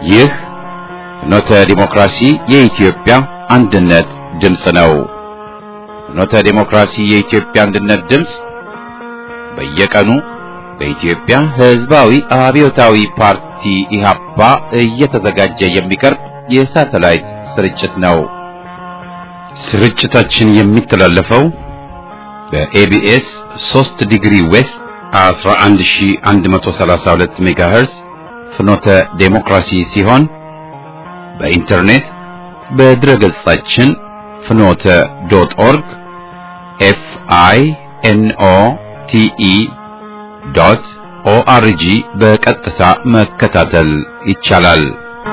ይህ ፍኖተ ዲሞክራሲ የኢትዮጵያ አንድነት ድምፅ ነው። ፍኖተ ዲሞክራሲ የኢትዮጵያ አንድነት ድምፅ በየቀኑ በኢትዮጵያ ሕዝባዊ አብዮታዊ ፓርቲ ኢህአፓ እየተዘጋጀ የሚቀርብ የሳተላይት ስርጭት ነው። ስርጭታችን የሚተላለፈው በኤቢኤስ 3 ዲግሪ ዌስት 11132 ሜጋሄርዝ ፍኖተ ዴሞክራሲ ሲሆን በኢንተርኔት በድረገጻችን ፍኖተ ዶት ኦርግ ኤፍ አይ ኤን ኦ ቲ ኢ ዶት ኦአርጂ በቀጥታ መከታተል ይቻላል።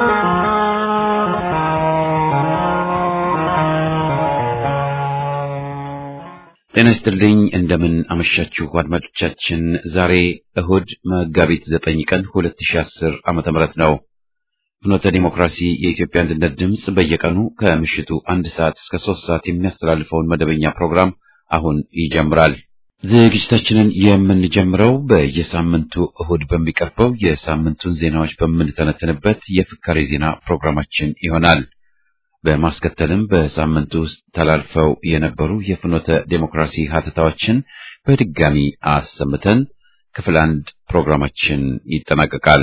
ጤና ይስጥልኝ። እንደምን አመሻችሁ አድማጮቻችን። ዛሬ እሁድ መጋቢት ዘጠኝ ቀን 2010 ዓመተ ምህረት ነው። ፍኖተ ዲሞክራሲ የኢትዮጵያ አንድነት ድምፅ በየቀኑ ከምሽቱ አንድ ሰዓት እስከ ሶስት ሰዓት የሚያስተላልፈውን መደበኛ ፕሮግራም አሁን ይጀምራል። ዝግጅታችንን የምንጀምረው በየሳምንቱ እሁድ በሚቀርበው የሳምንቱን ዜናዎች በምንተነትንበት የፍካሬ ዜና ፕሮግራማችን ይሆናል። በማስከተልም በሳምንቱ ውስጥ ተላልፈው የነበሩ የፍኖተ ዴሞክራሲ ሀተታዎችን በድጋሚ አሰምተን ክፍል አንድ ፕሮግራማችን ይጠናቀቃል።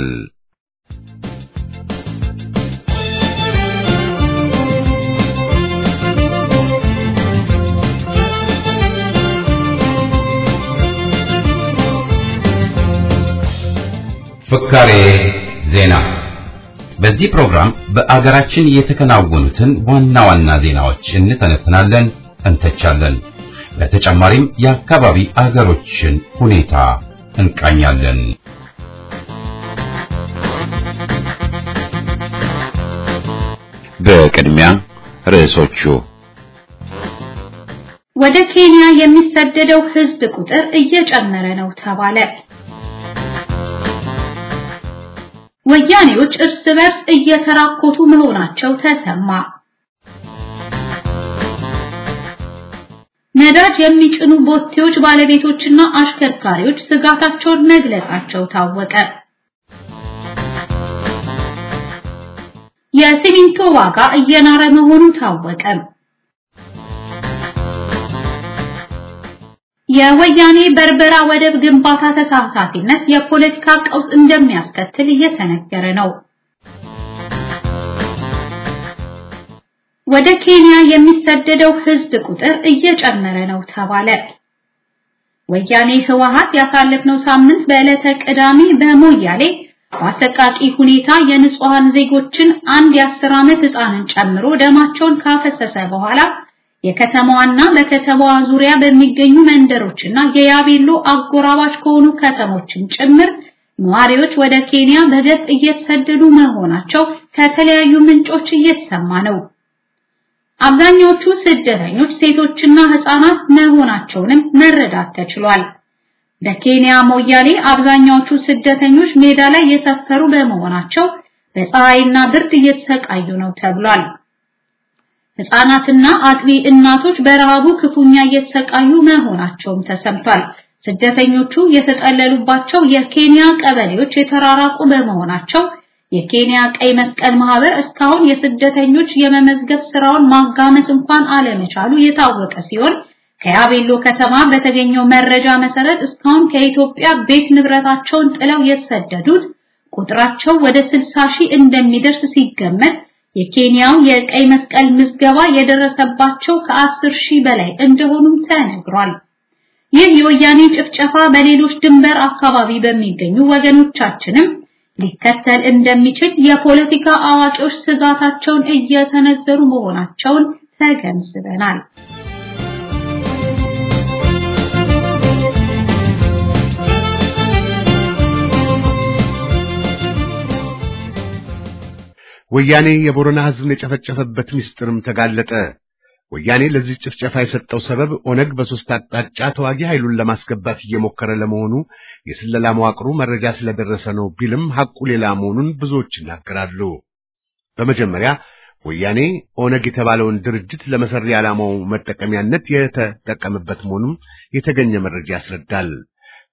ፍካሬ ዜና በዚህ ፕሮግራም በአገራችን የተከናወኑትን ዋና ዋና ዜናዎች እንተነትናለን፣ እንተቻለን። በተጨማሪም የአካባቢ አገሮችን ሁኔታ እንቃኛለን። በቅድሚያ ርዕሶቹ ወደ ኬንያ የሚሰደደው ሕዝብ ቁጥር እየጨመረ ነው ተባለ። ወያኔዎች እርስ በርስ እየተራኮቱ መሆናቸው ተሰማ። ነዳጅ የሚጭኑ ቦቴዎች ባለቤቶችና አሽከርካሪዎች ስጋታቸውን መግለጻቸው ታወቀ። የሲሚንቶ ዋጋ እየናረ መሆኑ ታወቀ። የወያኔ በርበራ ወደብ ግንባታ ተሳታፊነት የፖለቲካ ቀውስ እንደሚያስከትል እየተነገረ ነው። ወደ ኬንያ የሚሰደደው ሕዝብ ቁጥር እየጨመረ ነው ተባለ። ወያኔ ህወሓት ያሳለፍነው ሳምንት በዕለተ ቅዳሜ በሞያሌ በአሰቃቂ ሁኔታ የንጹሃን ዜጎችን አንድ የአስር ዓመት ህፃንን ጨምሮ ደማቸውን ካፈሰሰ በኋላ የከተማዋና በከተማዋ ዙሪያ በሚገኙ መንደሮችና የያቤሎ አጎራባች ከሆኑ ከተሞችም ጭምር ነዋሪዎች ወደ ኬንያ በገፍ እየተሰደዱ መሆናቸው ከተለያዩ ምንጮች እየተሰማ ነው። አብዛኛዎቹ ስደተኞች ሴቶችና ህፃናት መሆናቸውንም መረዳት ተችሏል። በኬንያ ሞያሌ አብዛኛዎቹ ስደተኞች ሜዳ ላይ የሰፈሩ በመሆናቸው በፀሐይና ብርድ እየተሰቃዩ ነው ተብሏል። ህፃናትና አጥቢ እናቶች በረሃቡ ክፉኛ እየተሰቃዩ መሆናቸውም ተሰምቷል። ስደተኞቹ የተጠለሉባቸው የኬንያ ቀበሌዎች የተራራቁ በመሆናቸው የኬንያ ቀይ መስቀል ማህበር እስካሁን የስደተኞች የመመዝገብ ስራውን ማጋመስ እንኳን አለመቻሉ የታወቀ ሲሆን ከያቤሎ ከተማ በተገኘው መረጃ መሰረት እስካሁን ከኢትዮጵያ ቤት ንብረታቸውን ጥለው የተሰደዱት ቁጥራቸው ወደ 60 ሺህ እንደሚደርስ ሲገመት የኬንያው የቀይ መስቀል ምዝገባ የደረሰባቸው ከአስር ሺህ በላይ እንደሆኑም ተነግሯል። ይህ የወያኔ ጭፍጨፋ በሌሎች ድንበር አካባቢ በሚገኙ ወገኖቻችንም ሊከተል እንደሚችል የፖለቲካ አዋቂዎች ስጋታቸውን እየሰነዘሩ መሆናቸውን ተገንዝበናል። ወያኔ የቦረና ሕዝብን የጨፈጨፈበት ምስጢርም ተጋለጠ። ወያኔ ለዚህ ጭፍጨፋ የሰጠው ሰበብ ኦነግ በሶስት አቅጣጫ ተዋጊ ኃይሉን ለማስገባት እየሞከረ ለመሆኑ የስለላ መዋቅሩ መረጃ ስለደረሰ ነው ቢልም ሐቁ ሌላ መሆኑን ብዙዎች ይናገራሉ። በመጀመሪያ ወያኔ ኦነግ የተባለውን ድርጅት ለመሰሪ ዓላማው መጠቀሚያነት የተጠቀመበት መሆኑም የተገኘ መረጃ ያስረዳል።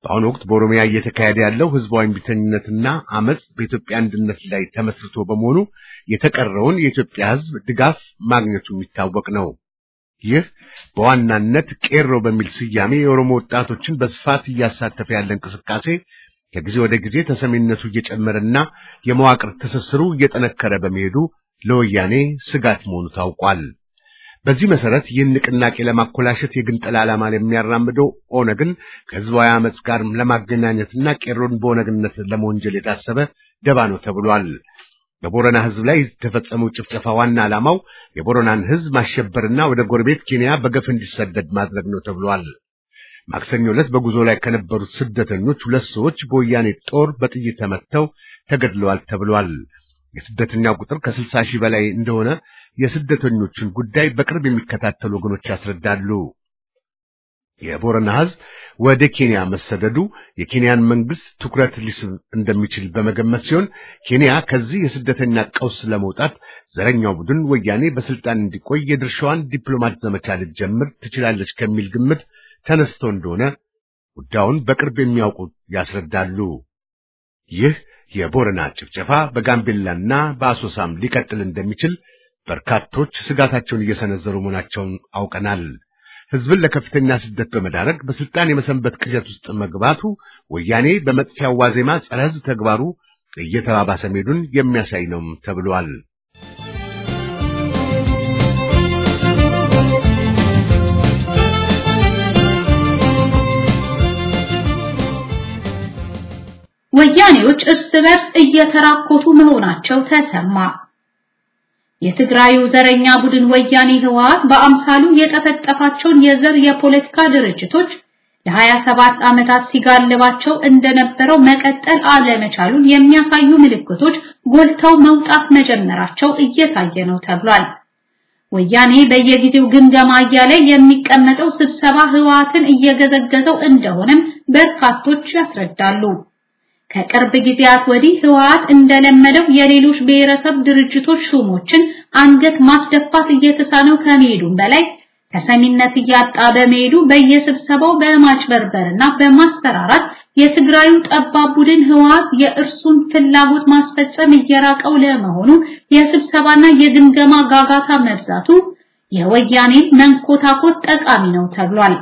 በአሁኑ ወቅት በኦሮሚያ እየተካሄደ ያለው ህዝባዊ እምቢተኝነትና አመጽ በኢትዮጵያ አንድነት ላይ ተመስርቶ በመሆኑ የተቀረውን የኢትዮጵያ ህዝብ ድጋፍ ማግኘቱ የሚታወቅ ነው። ይህ በዋናነት ቄሮ በሚል ስያሜ የኦሮሞ ወጣቶችን በስፋት እያሳተፈ ያለ እንቅስቃሴ ከጊዜ ወደ ጊዜ ተሰሚነቱ እየጨመረና የመዋቅር ትስስሩ እየጠነከረ በመሄዱ ለወያኔ ስጋት መሆኑ ታውቋል። በዚህ መሰረት ይህን ንቅናቄ ለማኮላሸት የግንጠላ ዓላማ የሚያራምደው ኦነግን ከህዝባዊ አመጽ ጋር ለማገናኘትና ቄሮን በኦነግነት ለመወንጀል የታሰበ ደባ ነው ተብሏል። በቦረና ህዝብ ላይ የተፈጸመው ጭፍጨፋ ዋና ዓላማው የቦረናን ህዝብ ማሸበርና ወደ ጎረቤት ኬንያ በገፍ እንዲሰደድ ማድረግ ነው ተብሏል። ማክሰኞ ዕለት በጉዞ ላይ ከነበሩት ስደተኞች ሁለት ሰዎች በወያኔ ጦር በጥይት ተመተው ተገድለዋል ተብሏል። የስደተኛው ቁጥር ከስልሳ ሺህ በላይ እንደሆነ የስደተኞችን ጉዳይ በቅርብ የሚከታተሉ ወገኖች ያስረዳሉ። የቦረና ህዝብ ወደ ኬንያ መሰደዱ የኬንያን መንግስት ትኩረት ሊስብ እንደሚችል በመገመት ሲሆን ኬንያ ከዚህ የስደተኛ ቀውስ ለመውጣት ዘረኛው ቡድን ወያኔ በስልጣን እንዲቆይ የድርሻዋን ዲፕሎማት ዘመቻ ልትጀምር ትችላለች ከሚል ግምት ተነስቶ እንደሆነ ጉዳዩን በቅርብ የሚያውቁ ያስረዳሉ። ይህ የቦረና ጭፍጨፋ በጋምቤላና በአሶሳም ሊቀጥል እንደሚችል በርካቶች ስጋታቸውን እየሰነዘሩ መሆናቸውን አውቀናል። ህዝብን ለከፍተኛ ስደት በመዳረግ በስልጣን የመሰንበት ቅዠት ውስጥ መግባቱ ወያኔ በመጥፊያው ዋዜማ ጸረ ህዝብ ተግባሩ እየተባባሰ መሄዱን የሚያሳይ ነው ተብሏል። ወያኔዎች እርስ በርስ እየተራኮቱ መሆናቸው ተሰማ። የትግራዩ ዘረኛ ቡድን ወያኔ ህወሓት በአምሳሉ የጠፈጠፋቸውን የዘር የፖለቲካ ድርጅቶች ለ27 ዓመታት ሲጋልባቸው እንደነበረው መቀጠል አለመቻሉን የሚያሳዩ ምልክቶች ጎልተው መውጣት መጀመራቸው እየታየ ነው ተብሏል። ወያኔ በየጊዜው ግምገማ እያለ የሚቀመጠው ስብሰባ ህወሓትን እየገዘገዘው እንደሆነም በርካቶች ያስረዳሉ። ከቅርብ ጊዜያት ወዲህ ህወሓት እንደለመደው የሌሎች ብሔረሰብ ድርጅቶች ሹሞችን አንገት ማስደፋት እየተሳነው ከመሄዱም በላይ ተሰሚነት እያጣ በመሄዱ በየስብሰባው በማጭበርበርና በማስፈራራት የትግራዩ ጠባብ ቡድን ህወሓት የእርሱን ፍላጎት ማስፈጸም እየራቀው ለመሆኑ የስብሰባና የግምገማ ጋጋታ መብዛቱ የወያኔን መንኮታኮት ጠቃሚ ነው ተብሏል።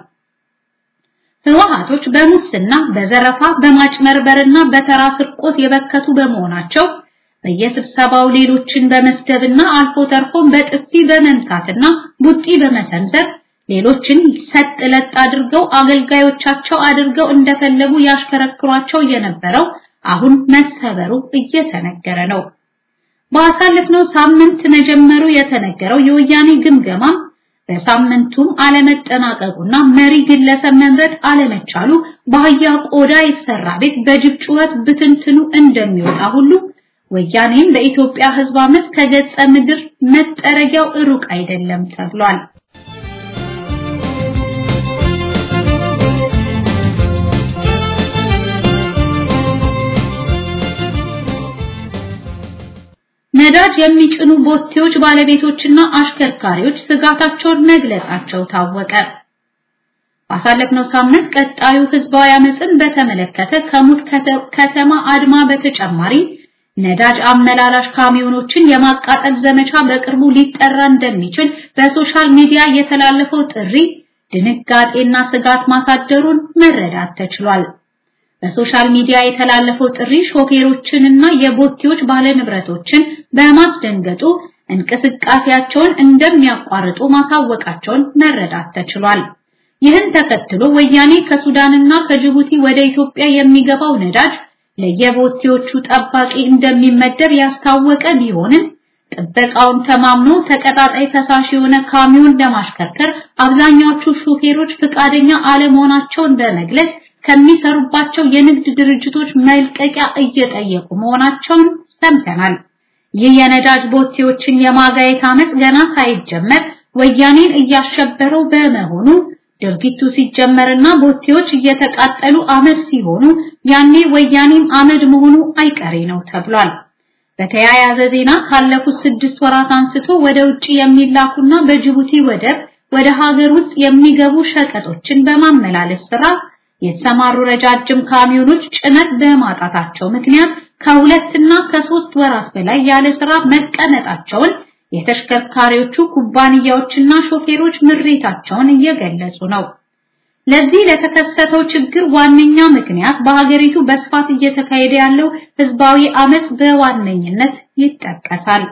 ህወሓቶች በሙስና፣ በዘረፋ፣ በማጭመርበርና በተራ ስርቆት የበከቱ በመሆናቸው በየስብሰባው ሌሎችን በመስደብና አልፎ ተርፎም በጥፊ በመምታትና ቡጢ በመሰንዘር ሌሎችን ሰጥ ለጥ አድርገው አገልጋዮቻቸው አድርገው እንደፈለጉ ያሽከረክሯቸው የነበረው አሁን መሰበሩ እየተነገረ ነው። ባሳለፍነው ሳምንት መጀመሩ የተነገረው የወያኔ ግምገማ በሳምንቱም አለመጠናቀቁና መሪ ግለሰብ መምረጥ አለመቻሉ በአህያ ቆዳ የተሰራ ቤት በጅብ ጩኸት ብትንትኑ እንደሚወጣ ሁሉ ወያኔም በኢትዮጵያ ህዝብ አመት ከገጸ ምድር መጠረጊያው ሩቅ አይደለም ተብሏል። ነዳጅ የሚጭኑ ቦቴዎች ባለቤቶችና አሽከርካሪዎች ስጋታቸውን መግለጻቸው ታወቀ። ባሳለፍነው ሳምንት ቀጣዩ ህዝባዊ አመፅን በተመለከተ ከሙት ከተማ አድማ በተጨማሪ ነዳጅ አመላላሽ ካሚዮኖችን የማቃጠል ዘመቻ በቅርቡ ሊጠራ እንደሚችል በሶሻል ሚዲያ የተላለፈው ጥሪ ድንጋጤና ስጋት ማሳደሩን መረዳት ተችሏል። በሶሻል ሚዲያ የተላለፈው ጥሪ ሾፌሮችንና የቦቴዎች ባለንብረቶችን በማስደንገጡ እንቅስቃሴያቸውን እንደሚያቋርጡ ማሳወቃቸውን መረዳት ተችሏል። ይህን ተከትሎ ወያኔ ከሱዳንና ከጅቡቲ ወደ ኢትዮጵያ የሚገባው ነዳጅ ለየቦቴዎቹ ጠባቂ እንደሚመደብ ያስታወቀ ቢሆንም ጥበቃውን ተማምኖ ተቀጣጣይ ፈሳሽ የሆነ ካሚዮን ለማሽከርከር አብዛኛዎቹ ሹፌሮች ፍቃደኛ አለመሆናቸውን በመግለጽ ከሚሰሩባቸው የንግድ ድርጅቶች መልቀቂያ እየጠየቁ መሆናቸውን ሰምተናል። ይህ የነዳጅ ቦቴዎችን የማጋየት አመፅ ገና ሳይጀመር ወያኔን እያሸበረው በመሆኑ ድርጊቱ ሲጀመርና ቦቴዎች እየተቃጠሉ አመድ ሲሆኑ ያኔ ወያኔም አመድ መሆኑ አይቀሬ ነው ተብሏል። በተያያዘ ዜና ካለፉት ስድስት ወራት አንስቶ ወደ ውጭ የሚላኩና በጅቡቲ ወደብ ወደ ሀገር ውስጥ የሚገቡ ሸቀጦችን በማመላለስ ስራ የተሰማሩ ረጃጅም ካሚዮኖች ጭነት በማጣታቸው ምክንያት ከሁለትና ከሶስት ወራት በላይ ያለ ስራ መቀመጣቸውን የተሽከርካሪዎቹ ኩባንያዎችና ሾፌሮች ምሬታቸውን እየገለጹ ነው። ለዚህ ለተከሰተው ችግር ዋነኛ ምክንያት በሀገሪቱ በስፋት እየተካሄደ ያለው ህዝባዊ አመጽ በዋነኝነት ይጠቀሳል።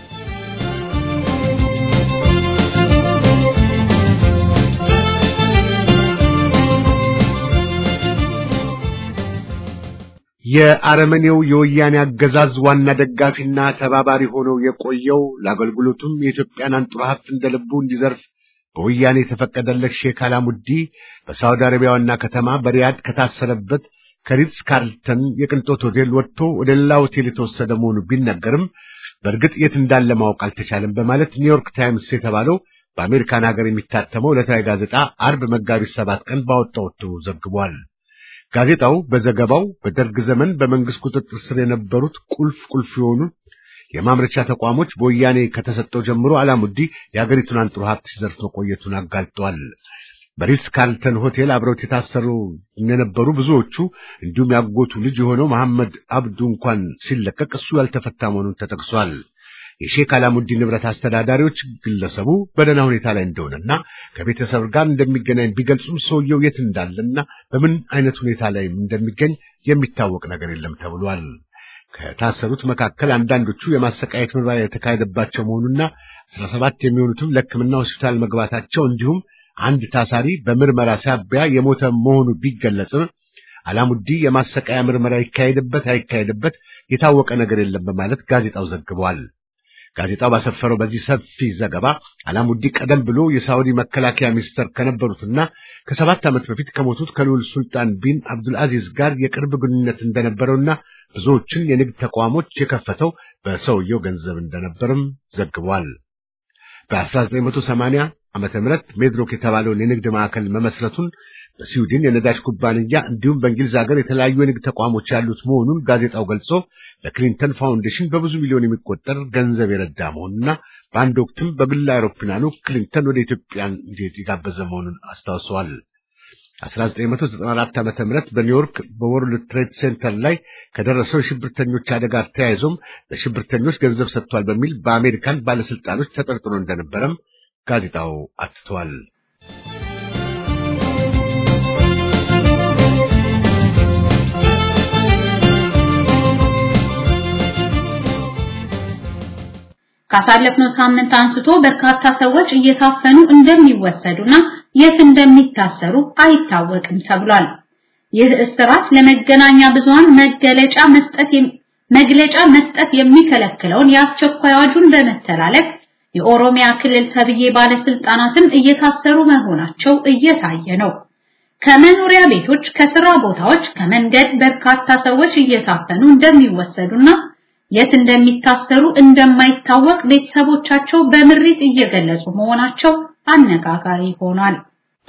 የአረመኔው የወያኔ አገዛዝ ዋና ደጋፊና ተባባሪ ሆነው የቆየው ለአገልግሎቱም የኢትዮጵያን አንጡራ ሀብት እንደ ልቡ እንዲዘርፍ በወያኔ የተፈቀደለት ሼክ አላሙዲ በሳውዲ አረቢያ ዋና ከተማ በሪያድ ከታሰረበት ከሪትስ ካርልተን የቅንጦት ሆቴል ወጥቶ ወደ ሌላ ሆቴል የተወሰደ መሆኑ ቢነገርም በእርግጥ የት እንዳለ ማወቅ አልተቻለም በማለት ኒውዮርክ ታይምስ የተባለው በአሜሪካን ሀገር የሚታተመው ዕለታዊ ጋዜጣ አርብ መጋቢት ሰባት ቀን ባወጣው እትሙ ዘግቧል። ጋዜጣው በዘገባው በደርግ ዘመን በመንግስት ቁጥጥር ስር የነበሩት ቁልፍ ቁልፍ የሆኑ የማምረቻ ተቋሞች በወያኔ ከተሰጠው ጀምሮ አላሙዲ የሀገሪቱን አንጡራ ሀብት ሲዘርፍ መቆየቱን አጋልጧል። በሪትስ ካርልተን ሆቴል አብረውት የታሰሩ የነበሩ ብዙዎቹ እንዲሁም ያጎቱ ልጅ የሆነው መሐመድ አብዱ እንኳን ሲለቀቅ እሱ ያልተፈታ መሆኑን ተጠቅሷል። የሼክ አላሙዲ ንብረት አስተዳዳሪዎች ግለሰቡ በደህና ሁኔታ ላይ እንደሆነና ከቤተሰብ ጋር እንደሚገናኝ ቢገልጹም ሰውየው የት እንዳለና በምን አይነት ሁኔታ ላይ እንደሚገኝ የሚታወቅ ነገር የለም ተብሏል። ከታሰሩት መካከል አንዳንዶቹ የማሰቃየት ምርመራ የተካሄደባቸው መሆኑና አስራ ሰባት የሚሆኑትም ለሕክምና ሆስፒታል መግባታቸው እንዲሁም አንድ ታሳሪ በምርመራ ሳቢያ የሞተ መሆኑ ቢገለጽም አላሙዲ የማሰቃያ ምርመራ ይካሄድበት አይካሄድበት የታወቀ ነገር የለም በማለት ጋዜጣው ዘግቧል። ጋዜጣው ባሰፈረው በዚህ ሰፊ ዘገባ አላሙዲ ቀደም ብሎ የሳዑዲ መከላከያ ሚኒስተር ከነበሩትና ከሰባት ዓመት በፊት ከሞቱት ከልዑል ሱልጣን ቢን አብዱልአዚዝ ጋር የቅርብ ግንኙነት እንደነበረውና ብዙዎችን የንግድ ተቋሞች የከፈተው በሰውየው ገንዘብ እንደነበርም ዘግቧል። በ1980 ዓመተ ምህረት ሜድሮክ የተባለውን የንግድ ማዕከል መመስረቱን በስዊድን የነዳጅ ኩባንያ እንዲሁም በእንግሊዝ ሀገር የተለያዩ የንግድ ተቋሞች ያሉት መሆኑን ጋዜጣው ገልጾ ለክሊንተን ፋውንዴሽን በብዙ ሚሊዮን የሚቆጠር ገንዘብ የረዳ መሆኑና በአንድ ወቅትም በግል አውሮፕላኑ ክሊንተን ወደ ኢትዮጵያ እንዲሄድ የጋበዘ መሆኑን አስታውሰዋል። 1994 ዓመተ ምህረት በኒውዮርክ በወርልድ ትሬድ ሴንተር ላይ ከደረሰው የሽብርተኞች አደጋ ተያይዞም ለሽብርተኞች ገንዘብ ሰጥቷል በሚል በአሜሪካን ባለስልጣኖች ተጠርጥሮ እንደነበረም ጋዜጣው አትቷል። ካሳለፍነው ሳምንት አንስቶ በርካታ ሰዎች እየታፈኑ እንደሚወሰዱና የት እንደሚታሰሩ አይታወቅም ተብሏል። ይህ እስራት ለመገናኛ ብዙሃን መገለጫ መስጠት መግለጫ መስጠት የሚከለክለውን የአስቸኳይ አዋጁን በመተላለፍ የኦሮሚያ ክልል ተብዬ ባለስልጣናትም እየታሰሩ መሆናቸው እየታየ ነው። ከመኖሪያ ቤቶች፣ ከስራ ቦታዎች፣ ከመንገድ በርካታ ሰዎች እየታፈኑ እንደሚወሰዱና የት እንደሚታሰሩ እንደማይታወቅ ቤተሰቦቻቸው በምሬት እየገለጹ መሆናቸው አነጋጋሪ ሆኗል።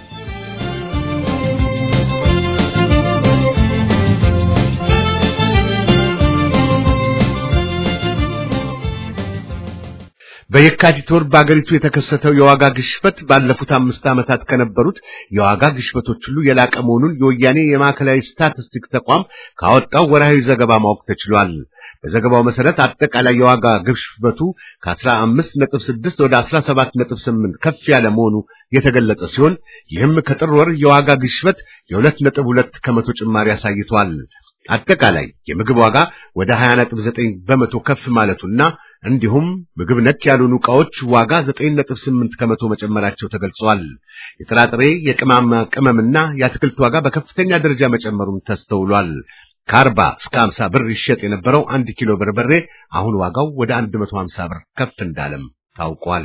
በየካቲት ወር በአገሪቱ የተከሰተው የዋጋ ግሽበት ባለፉት አምስት ዓመታት ከነበሩት የዋጋ ግሽበቶች ሁሉ የላቀ መሆኑን የወያኔ የማዕከላዊ ስታቲስቲክ ተቋም ካወጣው ወርሃዊ ዘገባ ማወቅ ተችሏል። በዘገባው መሰረት አጠቃላይ የዋጋ ግሽበቱ ከ15.6 ወደ 17.8 ከፍ ያለ መሆኑ የተገለጸ ሲሆን ይህም ከጥር ወር የዋጋ ግሽበት የ2.2 ከመቶ ጭማሪ አሳይቷል። አጠቃላይ የምግብ ዋጋ ወደ 20.9 በመቶ ከፍ ማለቱና እንዲሁም ምግብ ነክ ያልሆኑ ዕቃዎች ዋጋ 9.8 ከመቶ መጨመራቸው ተገልጿል። የጥራጥሬ የቅመማ ቅመምና የአትክልት ዋጋ በከፍተኛ ደረጃ መጨመሩም ተስተውሏል። ከአርባ እስከ 50 ብር ይሸጥ የነበረው አንድ ኪሎ በርበሬ አሁን ዋጋው ወደ 150 ብር ከፍ እንዳለም ታውቋል።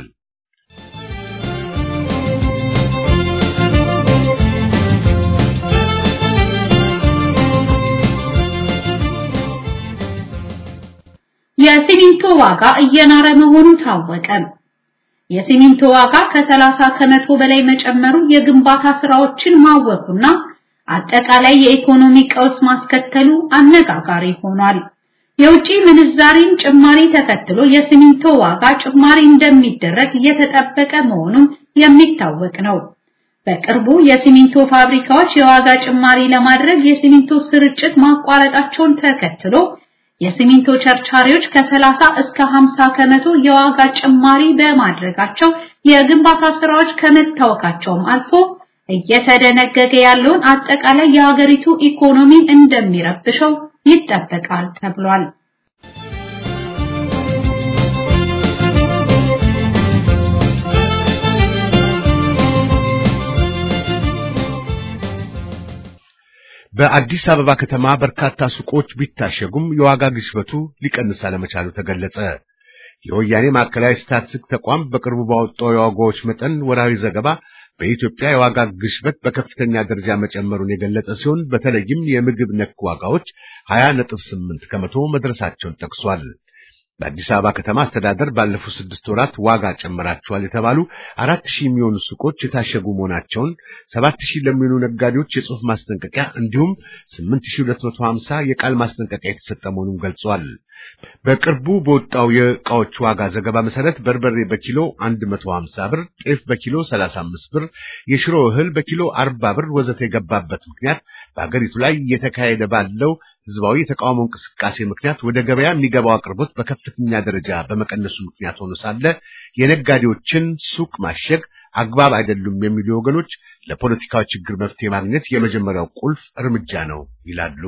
የሲሚንቶ ዋጋ እየናረ መሆኑ ታወቀ። የሲሚንቶ ዋጋ ከ30 ከመቶ በላይ መጨመሩ የግንባታ ስራዎችን ማወኩና አጠቃላይ የኢኮኖሚ ቀውስ ማስከተሉ አነጋጋሪ ሆኗል። የውጪ ምንዛሪን ጭማሪ ተከትሎ የሲሚንቶ ዋጋ ጭማሪ እንደሚደረግ እየተጠበቀ መሆኑን የሚታወቅ ነው። በቅርቡ የሲሚንቶ ፋብሪካዎች የዋጋ ጭማሪ ለማድረግ የሲሚንቶ ስርጭት ማቋረጣቸውን ተከትሎ የሲሚንቶ ቸርቻሪዎች ከ30 እስከ 50 ከመቶ የዋጋ ጭማሪ በማድረጋቸው የግንባታ ስራዎች ከመታወካቸውም አልፎ እየተደነገገ ያለውን አጠቃላይ የሀገሪቱ ኢኮኖሚ እንደሚረብሸው ይጠበቃል ተብሏል። በአዲስ አበባ ከተማ በርካታ ሱቆች ቢታሸጉም የዋጋ ግሽበቱ ሊቀንስ አለመቻሉ ተገለጸ። የወያኔ ማዕከላዊ ስታትስቲክስ ተቋም በቅርቡ ባወጣው የዋጋዎች መጠን ወራዊ ዘገባ በኢትዮጵያ የዋጋ ግሽበት በከፍተኛ ደረጃ መጨመሩን የገለጸ ሲሆን በተለይም የምግብ ነክ ዋጋዎች 20.8 ከመቶ መድረሳቸውን ጠቅሷል። በአዲስ አበባ ከተማ አስተዳደር ባለፉት ስድስት ወራት ዋጋ ጨምራቸዋል የተባሉ አራት ሺህ የሚሆኑ ሱቆች የታሸጉ መሆናቸውን፣ ሰባት ሺህ ለሚሆኑ ነጋዴዎች የጽሑፍ ማስጠንቀቂያ እንዲሁም ስምንት ሺህ ሁለት መቶ ሀምሳ የቃል ማስጠንቀቂያ የተሰጠ መሆኑን ገልጿል። በቅርቡ በወጣው የዕቃዎች ዋጋ ዘገባ መሰረት በርበሬ በኪሎ 150 ብር፣ ጤፍ በኪሎ 35 ብር፣ የሽሮ እህል በኪሎ 40 ብር ወዘተ የገባበት ምክንያት በአገሪቱ ላይ እየተካሄደ ባለው ህዝባዊ የተቃውሞ እንቅስቃሴ ምክንያት ወደ ገበያ የሚገባው አቅርቦት በከፍተኛ ደረጃ በመቀነሱ ምክንያት ሆኖ ሳለ የነጋዴዎችን ሱቅ ማሸግ አግባብ አይደሉም የሚሉ ወገኖች ለፖለቲካዊ ችግር መፍትሄ ማግኘት የመጀመሪያው ቁልፍ እርምጃ ነው ይላሉ።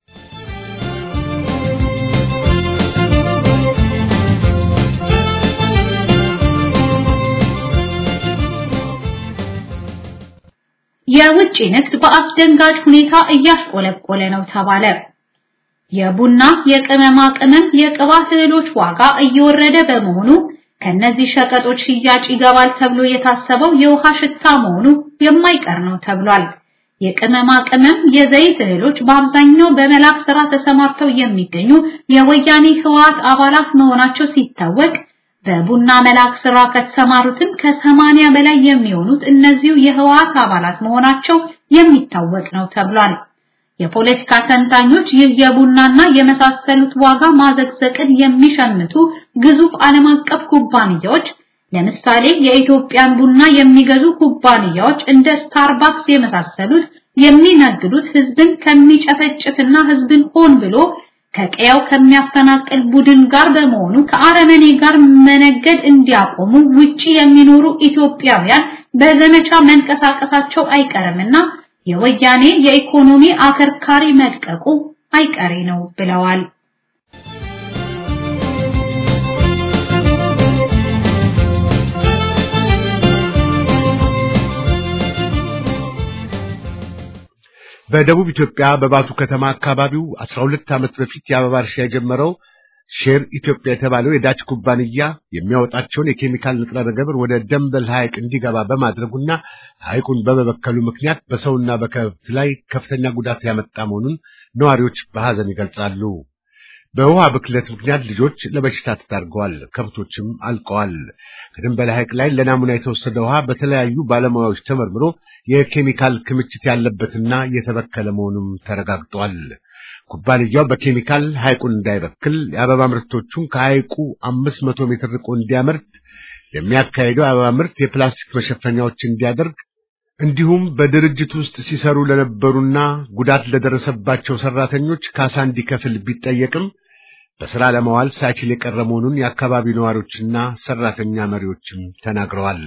የውጭ ንግድ በአስደንጋጭ ሁኔታ እያሽቆለቆለ ነው ተባለ። የቡና፣ የቅመማ ቅመም፣ የቅባት እህሎች ዋጋ እየወረደ በመሆኑ ከነዚህ ሸቀጦች ሽያጭ ይገባል ተብሎ የታሰበው የውሃ ሽታ መሆኑ የማይቀር ነው ተብሏል። የቅመማ ቅመም፣ የዘይት እህሎች በአብዛኛው በመላክ ስራ ተሰማርተው የሚገኙ የወያኔ ህወሓት አባላት መሆናቸው ሲታወቅ በቡና መላክ ስራ ከተሰማሩትም ከሰማንያ በላይ የሚሆኑት እነዚሁ የህወሓት አባላት መሆናቸው የሚታወቅ ነው ተብሏል። የፖለቲካ ተንታኞች ይህ የቡናና የመሳሰሉት ዋጋ ማዘግዘቅን የሚሸምቱ ግዙፍ ዓለም አቀፍ ኩባንያዎች ለምሳሌ የኢትዮጵያን ቡና የሚገዙ ኩባንያዎች እንደ ስታርባክስ የመሳሰሉት የሚነግዱት ህዝብን ከሚጨፈጭፍና ህዝብን ሆን ብሎ ከቀያው ከሚያፈናቅል ቡድን ጋር በመሆኑ ከአረመኔ ጋር መነገድ እንዲያቆሙ ውጪ የሚኖሩ ኢትዮጵያውያን በዘመቻ መንቀሳቀሳቸው አይቀርምና የወያኔ የኢኮኖሚ አከርካሪ መድቀቁ አይቀሬ ነው ብለዋል። በደቡብ ኢትዮጵያ በባቱ ከተማ አካባቢው 12 ዓመት በፊት የአበባ እርሻ የጀመረው ሼር ኢትዮጵያ የተባለው የዳች ኩባንያ የሚያወጣቸውን የኬሚካል ንጥረ ነገር ወደ ደንበል ሐይቅ እንዲገባ በማድረጉና ሐይቁን በመበከሉ ምክንያት በሰውና በከብት ላይ ከፍተኛ ጉዳት ያመጣ መሆኑን ነዋሪዎች በሐዘን ይገልጻሉ። በውሃ ብክለት ምክንያት ልጆች ለበሽታ ተዳርገዋል፣ ከብቶችም አልቀዋል። ከደንበል ሐይቅ ላይ ለናሙና የተወሰደ ውሃ በተለያዩ ባለሙያዎች ተመርምሮ የኬሚካል ክምችት ያለበትና የተበከለ መሆኑም ተረጋግጧል። ኩባንያው በኬሚካል ሐይቁን እንዳይበክል የአበባ ምርቶቹን ከሐይቁ አምስት መቶ ሜትር ርቆ እንዲያመርት ለሚያካሄደው የአበባ ምርት የፕላስቲክ መሸፈኛዎች እንዲያደርግ እንዲሁም በድርጅት ውስጥ ሲሰሩ ለነበሩና ጉዳት ለደረሰባቸው ሰራተኞች ካሳ እንዲከፍል ቢጠየቅም በሥራ ለማዋል ሳይችል የቀረ መሆኑን የአካባቢው ነዋሪዎችና ሰራተኛ መሪዎችም ተናግረዋል።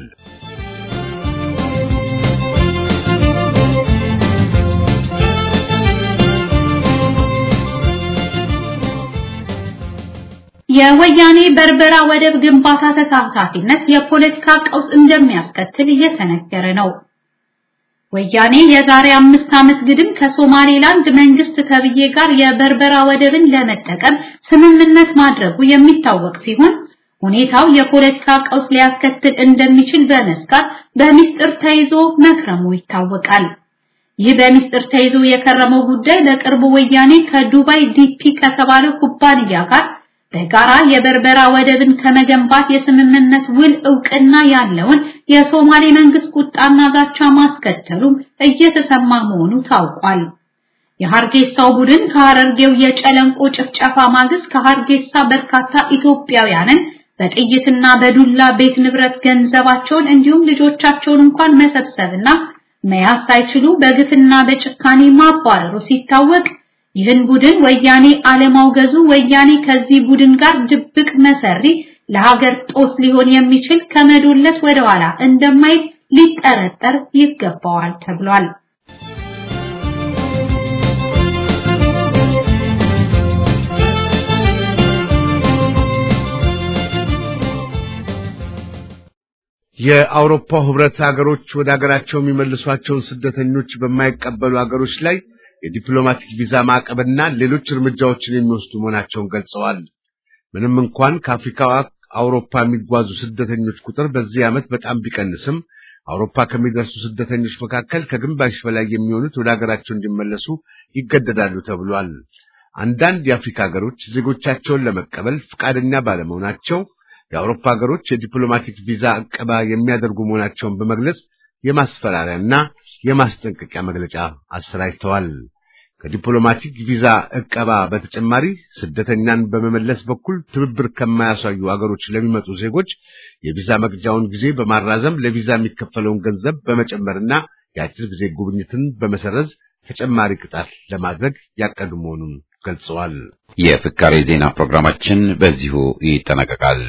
የወያኔ በርበራ ወደብ ግንባታ ተሳታፊነት የፖለቲካ ቀውስ እንደሚያስከትል እየተነገረ ነው። ወያኔ የዛሬ አምስት ዓመት ግድም ከሶማሌላንድ መንግስት ተብዬ ጋር የበርበራ ወደብን ለመጠቀም ስምምነት ማድረጉ የሚታወቅ ሲሆን ሁኔታው የፖለቲካ ቀውስ ሊያስከትል እንደሚችል በመስጋት በሚስጥር ተይዞ መክረሙ ይታወቃል። ይህ በሚስጥር ተይዞ የከረመው ጉዳይ በቅርቡ ወያኔ ከዱባይ ዲፒ ከተባለው ኩባንያ ጋር በጋራ የበርበራ ወደብን ከመገንባት የስምምነት ውል እውቅና ያለውን የሶማሌ መንግስት ቁጣና ዛቻ ማስከተሉም እየተሰማ መሆኑ ታውቋል። የሐርጌሳው ቡድን ከሐረርጌው የጨለንቆ ጭፍጨፋ ማግስት ከሐርጌሳ በርካታ ኢትዮጵያውያንን በጥይትና በዱላ ቤት ንብረት ገንዘባቸውን እንዲሁም ልጆቻቸውን እንኳን መሰብሰብና መያዝ ሳይችሉ በግፍና በጭካኔ ማባረሩ ሲታወቅ ይህን ቡድን ወያኔ አለማውገዙ ወያኔ ከዚህ ቡድን ጋር ድብቅ መሰሪ ለሀገር ጦስ ሊሆን የሚችል ከመዶለት ወደኋላ እንደማይል ሊጠረጠር ይገባዋል ተብሏል። የአውሮፓ ህብረት ሀገሮች ወደ ሀገራቸው የሚመልሷቸውን ስደተኞች በማይቀበሉ ሀገሮች ላይ የዲፕሎማቲክ ቪዛ ማዕቀብና ሌሎች እርምጃዎችን የሚወስዱ መሆናቸውን ገልጸዋል። ምንም እንኳን ከአፍሪካ አውሮፓ የሚጓዙ ስደተኞች ቁጥር በዚህ ዓመት በጣም ቢቀንስም አውሮፓ ከሚደርሱ ስደተኞች መካከል ከግማሽ በላይ የሚሆኑት ወደ ሀገራቸው እንዲመለሱ ይገደዳሉ ተብሏል። አንዳንድ የአፍሪካ ሀገሮች ዜጎቻቸውን ለመቀበል ፈቃደኛ ባለመሆናቸው የአውሮፓ ሀገሮች የዲፕሎማቲክ ቪዛ ዕቀባ የሚያደርጉ መሆናቸውን በመግለጽ የማስፈራሪያና የማስጠንቀቂያ መግለጫ አሰራጭተዋል። ከዲፕሎማቲክ ቪዛ ዕቀባ በተጨማሪ ስደተኛን በመመለስ በኩል ትብብር ከማያሳዩ አገሮች ለሚመጡ ዜጎች የቪዛ መግጃውን ጊዜ በማራዘም ለቪዛ የሚከፈለውን ገንዘብ በመጨመርና የአጭር ጊዜ ጉብኝትን በመሰረዝ ተጨማሪ ቅጣት ለማድረግ ያቀዱ መሆኑን ገልጸዋል። የፍካሬ ዜና ፕሮግራማችን በዚሁ ይጠናቀቃል።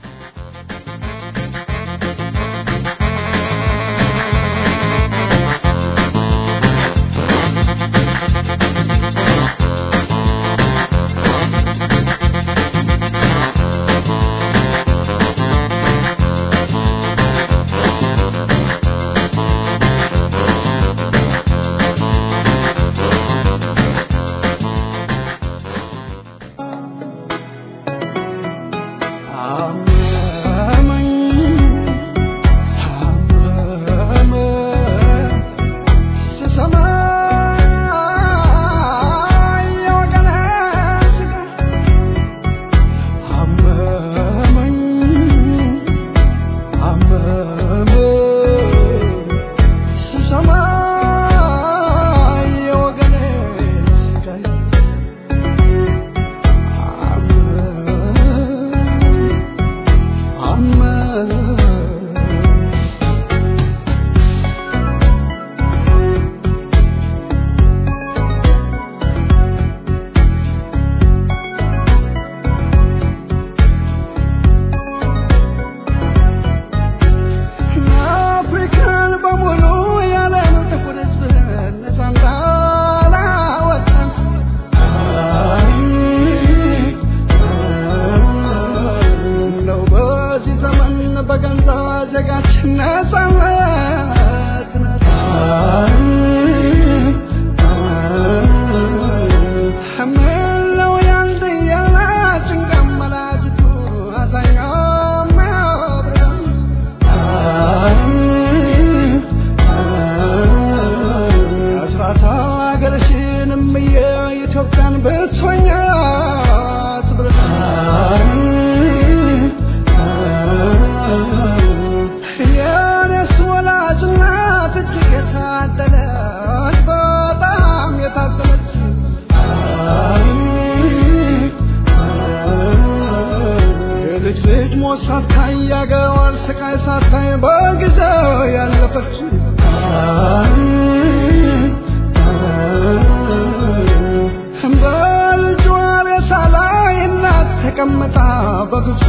ተቀምጣ በግብፅ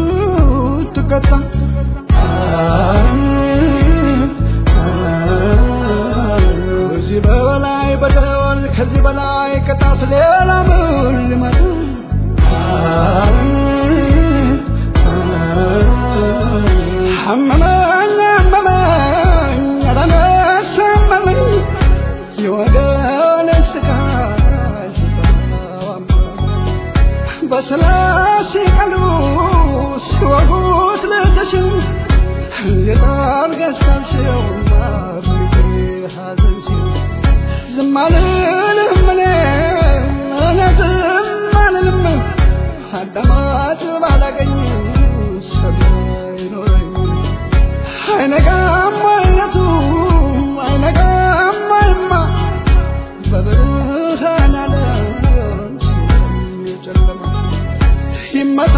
ትቀጣ ከዚህ በላይ በደል ከዚህ በላይ ቅጣት ሌላ ምን ሊመጣ አመመኝ አመመኝ አላነሳ አመመኝ የወገን ስቃይ ሲሰማው አመመኝ በስላሴ ቃሉ ሲወጉት ልተሽም እንዴት አድርገሽ ሳልሽውና ብዬ ሐዘንሽን ዝም አልልም እኔ እኔ ዝም አልልም አዳማጭ ባላገኝ ሰሚ አይኖረኝ አይነጋም አይነቱ አይነጋም አይማ በብርሃን ዓለም የጨለማ ይመታ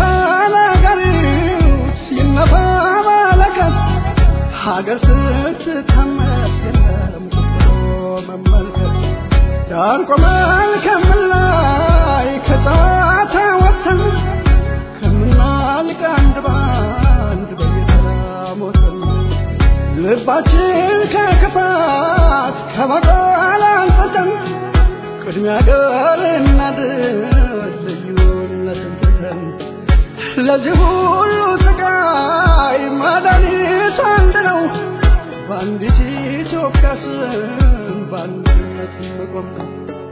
ነገሪት ይነፋ ማለቀስ ሀገር ስትታመስ የለም መመልከት ዳር ቆመን ከምላይ ከጨዋታ ወጥተን ከምናልቅ አንድ ባንድ በየተራ ሞተን ልባችን ከክፋት ከበቀል አንጸተን ቅድሚያ ገር እናድር ልዩነትን ትተን ለዚህ ሁሉ ስቃይ መድኃኒቱ አንድ ነው በአንዲት ኢትዮጵያ ስም በአንድነት መቆም ነው።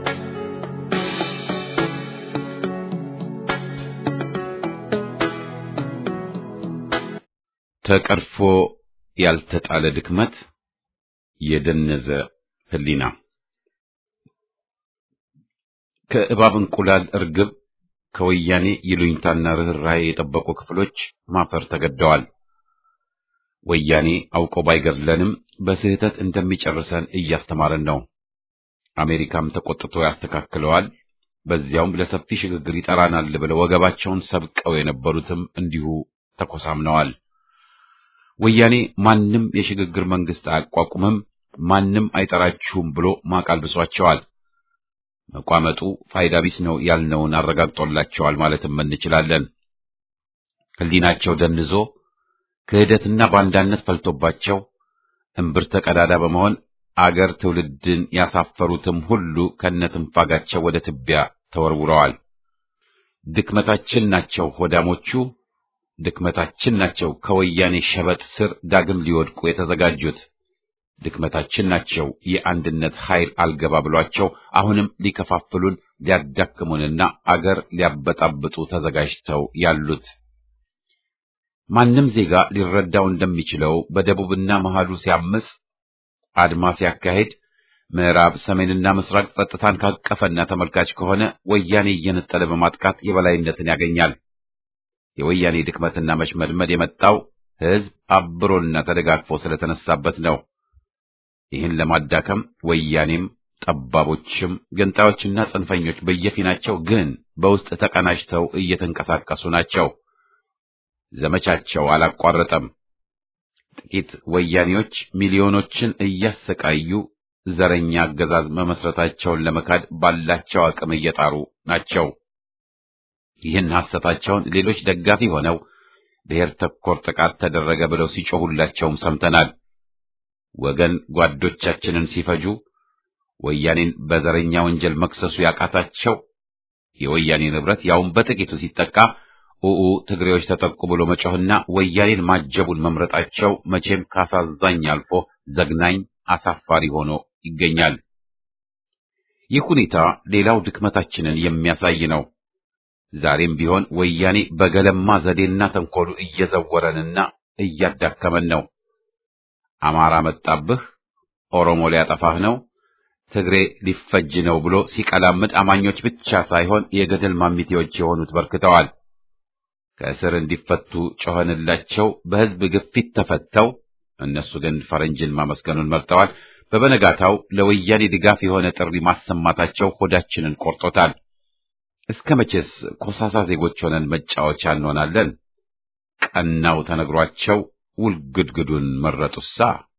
ተቀርፎ ያልተጣለ ድክመት የደነዘ ህሊና ከእባብ እንቁላል እርግብ ከወያኔ ይሉኝታና ርኅራኄ የጠበቁ ክፍሎች ማፈር ተገደዋል። ወያኔ አውቆ ባይገድለንም በስህተት እንደሚጨርሰን እያስተማረን ነው። አሜሪካም ተቆጥቶ ያስተካክለዋል። በዚያውም ለሰፊ ሽግግር ይጠራናል ብለው ወገባቸውን ሰብቀው የነበሩትም እንዲሁ ተኮሳምነዋል። ወያኔ ማንም የሽግግር መንግስት አያቋቁምም፣ ማንም አይጠራችሁም ብሎ ማቃልብሷቸዋል። መቋመጡ ፋይዳ ቢስ ነው ያልነውን አረጋግጦላቸዋል ማለትም እንችላለን። ህሊናቸው ደንዞ ክህደትና ባንዳነት ፈልቶባቸው እምብርተ ቀዳዳ በመሆን አገር ትውልድን ያሳፈሩትም ሁሉ ከነትንፋጋቸው ወደ ትቢያ ተወርውረዋል። ድክመታችን ናቸው ሆዳሞቹ፣ ድክመታችን ናቸው ከወያኔ ሸበጥ ስር ዳግም ሊወድቁ የተዘጋጁት፣ ድክመታችን ናቸው የአንድነት ኃይል አልገባ ብሏቸው አሁንም ሊከፋፍሉን ሊያዳክሙንና አገር ሊያበጣብጡ ተዘጋጅተው ያሉት። ማንም ዜጋ ሊረዳው እንደሚችለው በደቡብና መሃሉ ሲያምጽ አድማ ሲያካሄድ ምዕራብ፣ ሰሜንና ምስራቅ ጸጥታን ካቀፈና ተመልካች ከሆነ ወያኔ እየነጠለ በማጥቃት የበላይነትን ያገኛል። የወያኔ ድክመትና መሽመድመድ የመጣው ሕዝብ አብሮና ተደጋግፎ ስለተነሳበት ነው። ይህን ለማዳከም ወያኔም ጠባቦችም ገንጣዮችና ጽንፈኞች በየፊናቸው ግን በውስጥ ተቀናጅተው እየተንቀሳቀሱ ናቸው። ዘመቻቸው አላቋረጠም። ጥቂት ወያኔዎች ሚሊዮኖችን እያሰቃዩ ዘረኛ አገዛዝ መመስረታቸውን ለመካድ ባላቸው አቅም እየጣሩ ናቸው። ይህን ሐሰታቸውን ሌሎች ደጋፊ ሆነው ብሔር ተኮር ጥቃት ተደረገ ብለው ሲጮሁላቸውም ሰምተናል። ወገን ጓዶቻችንን ሲፈጁ ወያኔን በዘረኛ ወንጀል መክሰሱ ያቃታቸው የወያኔ ንብረት ያውም በጥቂቱ ሲጠቃ ኡኡ ትግሬዎች ተጠቁ ብሎ መጮህና ወያኔን ማጀቡን መምረጣቸው መቼም ካሳዛኝ አልፎ ዘግናኝ አሳፋሪ ሆኖ ይገኛል። ይህ ሁኔታ ሌላው ድክመታችንን የሚያሳይ ነው። ዛሬም ቢሆን ወያኔ በገለማ ዘዴና ተንኮሉ እየዘወረንና እያዳከመን ነው። አማራ መጣብህ፣ ኦሮሞ ሊያጠፋህ ነው፣ ትግሬ ሊፈጅ ነው ብሎ ሲቀላምጥ አማኞች ብቻ ሳይሆን የገደል ማሚቴዎች የሆኑት በርክተዋል። ከእስር እንዲፈቱ ጮኸንላቸው፣ በሕዝብ ግፊት ተፈተው፣ እነሱ ግን ፈረንጅን ማመስገኑን መርጠዋል። በበነጋታው ለወያኔ ድጋፍ የሆነ ጥሪ ማሰማታቸው ሆዳችንን ቆርጦታል። እስከ መቼስ ኮሳሳ ዜጎች ሆነን መጫወቻ እንሆናለን? ቀናው ተነግሯቸው ውልግድግዱን መረጡሳ።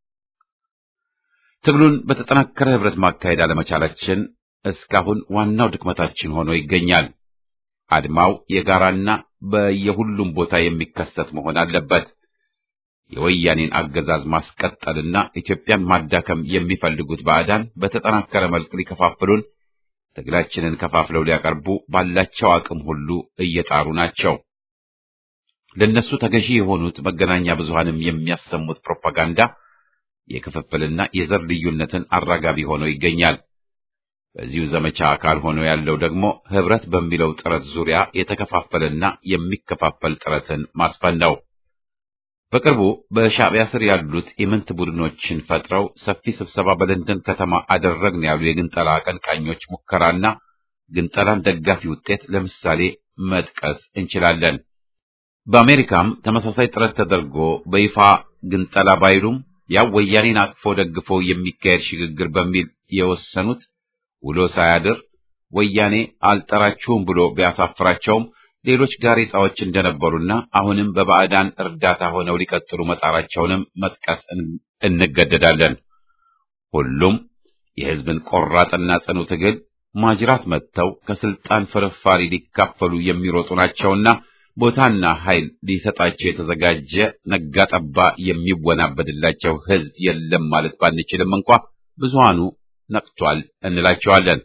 ትግሉን በተጠናከረ ህብረት ማካሄድ አለመቻላችን እስካሁን ዋናው ድክመታችን ሆኖ ይገኛል። አድማው የጋራና በየሁሉም ቦታ የሚከሰት መሆን አለበት። የወያኔን አገዛዝ ማስቀጠልና ኢትዮጵያን ማዳከም የሚፈልጉት ባዕዳን በተጠናከረ መልክ ሊከፋፍሉን፣ ትግላችንን ከፋፍለው ሊያቀርቡ ባላቸው አቅም ሁሉ እየጣሩ ናቸው። ለነሱ ተገዢ የሆኑት መገናኛ ብዙሃንም የሚያሰሙት ፕሮፓጋንዳ የክፍፍልና የዘር ልዩነትን አራጋቢ ሆኖ ይገኛል። በዚሁ ዘመቻ አካል ሆኖ ያለው ደግሞ ህብረት በሚለው ጥረት ዙሪያ የተከፋፈለና የሚከፋፈል ጥረትን ማስፈን ነው። በቅርቡ በሻዕቢያ ስር ያሉት ኢምንት ቡድኖችን ፈጥረው ሰፊ ስብሰባ በለንደን ከተማ አደረግን ያሉ የግንጠላ አቀንቃኞች ሙከራና ግንጠላን ደጋፊ ውጤት ለምሳሌ መጥቀስ እንችላለን። በአሜሪካም ተመሳሳይ ጥረት ተደርጎ በይፋ ግንጠላ ባይሉም ያው ወያኔን አቅፎ ደግፎ የሚካሄድ ሽግግር በሚል የወሰኑት ውሎ ሳያድር ወያኔ አልጠራችሁም ብሎ ቢያሳፍራቸውም ሌሎች ጋሬጣዎች እንደነበሩና አሁንም በባዕዳን እርዳታ ሆነው ሊቀጥሉ መጣራቸውንም መጥቀስ እንገደዳለን። ሁሉም የሕዝብን ቆራጥና ጽኑ ትግል ማጅራት መጥተው ከስልጣን ፍርፋሪ ሊካፈሉ የሚሮጡ ናቸውና ቦታና ኃይል ሊሰጣቸው የተዘጋጀ ነጋጠባ የሚወናበድላቸው ሕዝብ የለም ማለት ባንችልም እንኳ ብዙሃኑ ነቅቷል እንላቸዋለን።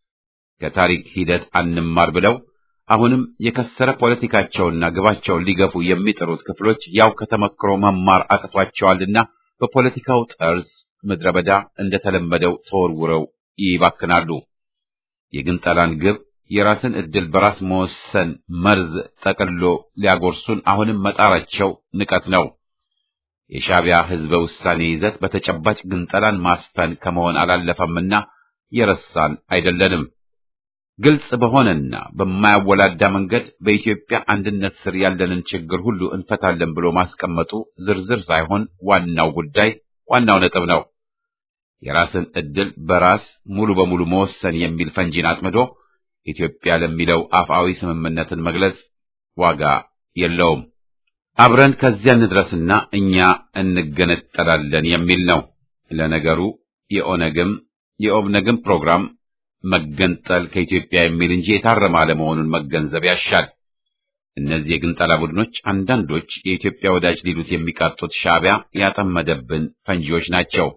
ከታሪክ ሂደት አንማር ብለው አሁንም የከሰረ ፖለቲካቸውና ግባቸውን ሊገፉ የሚጥሩት ክፍሎች ያው ከተመክሮ መማር አቅቷቸዋልና በፖለቲካው ጠርዝ ምድረ በዳ እንደተለመደው ተወርውረው ይባክናሉ። የግንጠላን ግብ የራስን ዕድል በራስ መወሰን መርዝ ጠቅሎ ሊያጎርሱን አሁንም መጣራቸው ንቀት ነው። የሻዕቢያ ሕዝበ ውሳኔ ይዘት በተጨባጭ ግንጠላን ማስፈን ከመሆን አላለፈምና የረሳን አይደለንም። ግልጽ በሆነና በማያወላዳ መንገድ በኢትዮጵያ አንድነት ስር ያለንን ችግር ሁሉ እንፈታለን ብሎ ማስቀመጡ ዝርዝር ሳይሆን ዋናው ጉዳይ ዋናው ነጥብ ነው። የራስን ዕድል በራስ ሙሉ በሙሉ መወሰን የሚል ፈንጂን አጥምዶ ኢትዮጵያ ለሚለው አፍአዊ ስምምነትን መግለጽ ዋጋ የለውም። አብረን ከዚያ እንድረስና እኛ እንገነጠላለን የሚል ነው። ለነገሩ የኦነግም የኦብነግም ፕሮግራም መገንጠል ከኢትዮጵያ የሚል እንጂ የታረመ አለመሆኑን መገንዘብ ያሻል። እነዚህ የግንጠላ ቡድኖች አንዳንዶች የኢትዮጵያ ወዳጅ ሊሉት የሚቃጡት ሻዕቢያ ያጠመደብን ፈንጂዎች ናቸው።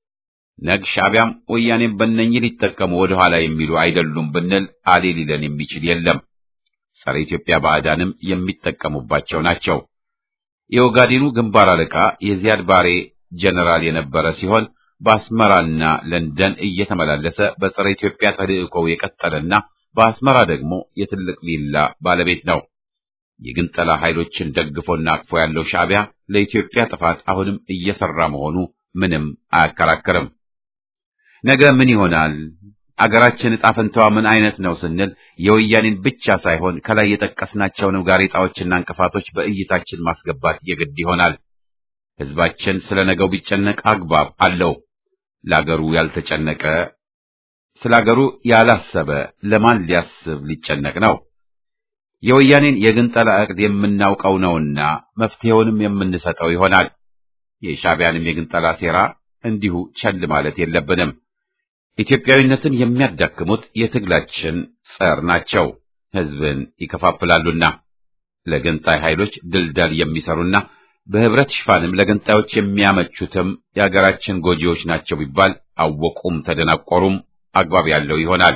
ነግ ሻዕቢያም ወያኔም በእነኝህ ሊጠቀሙ ወደ ኋላ የሚሉ አይደሉም ብንል አሌ ሊለን የሚችል የለም። ጸረ ኢትዮጵያ ባዕዳንም የሚጠቀሙባቸው ናቸው። የኦጋዴኑ ግንባር አለቃ የዚያድ ባሬ ጀነራል የነበረ ሲሆን በአስመራና ለንደን እየተመላለሰ በጸረ ኢትዮጵያ ተልእኮው የቀጠለና በአስመራ ደግሞ የትልቅ ቪላ ባለቤት ነው። የግንጠላ ኃይሎችን ደግፎና አቅፎ ያለው ሻዕቢያ ለኢትዮጵያ ጥፋት አሁንም እየሰራ መሆኑ ምንም አያከራከርም። ነገ ምን ይሆናል? አገራችን ዕጣ ፈንታዋ ምን አይነት ነው ስንል የወያኔን ብቻ ሳይሆን ከላይ የጠቀስናቸውንም ጋሬጣዎችና እንቅፋቶች በእይታችን ማስገባት የግድ ይሆናል። ሕዝባችን ስለ ነገው ቢጨነቅ አግባብ አለው። ለአገሩ ያልተጨነቀ ስለ አገሩ ያላሰበ ለማን ሊያስብ ሊጨነቅ ነው? የወያኔን የግንጠላ ዕቅድ የምናውቀው ነውና መፍትሄውንም የምንሰጠው ይሆናል። የሻዕቢያንም የግንጠላ ሴራ እንዲሁ ቸል ማለት የለብንም። ኢትዮጵያዊነትን የሚያዳክሙት የትግላችን ጸር ናቸው። ሕዝብን ይከፋፍላሉና ለገንጣይ ኃይሎች ድልዳል የሚሰሩና በህብረት ሽፋንም ለገንጣዮች የሚያመቹትም የአገራችን ጎጂዎች ናቸው ቢባል አወቁም ተደናቆሩም አግባብ ያለው ይሆናል።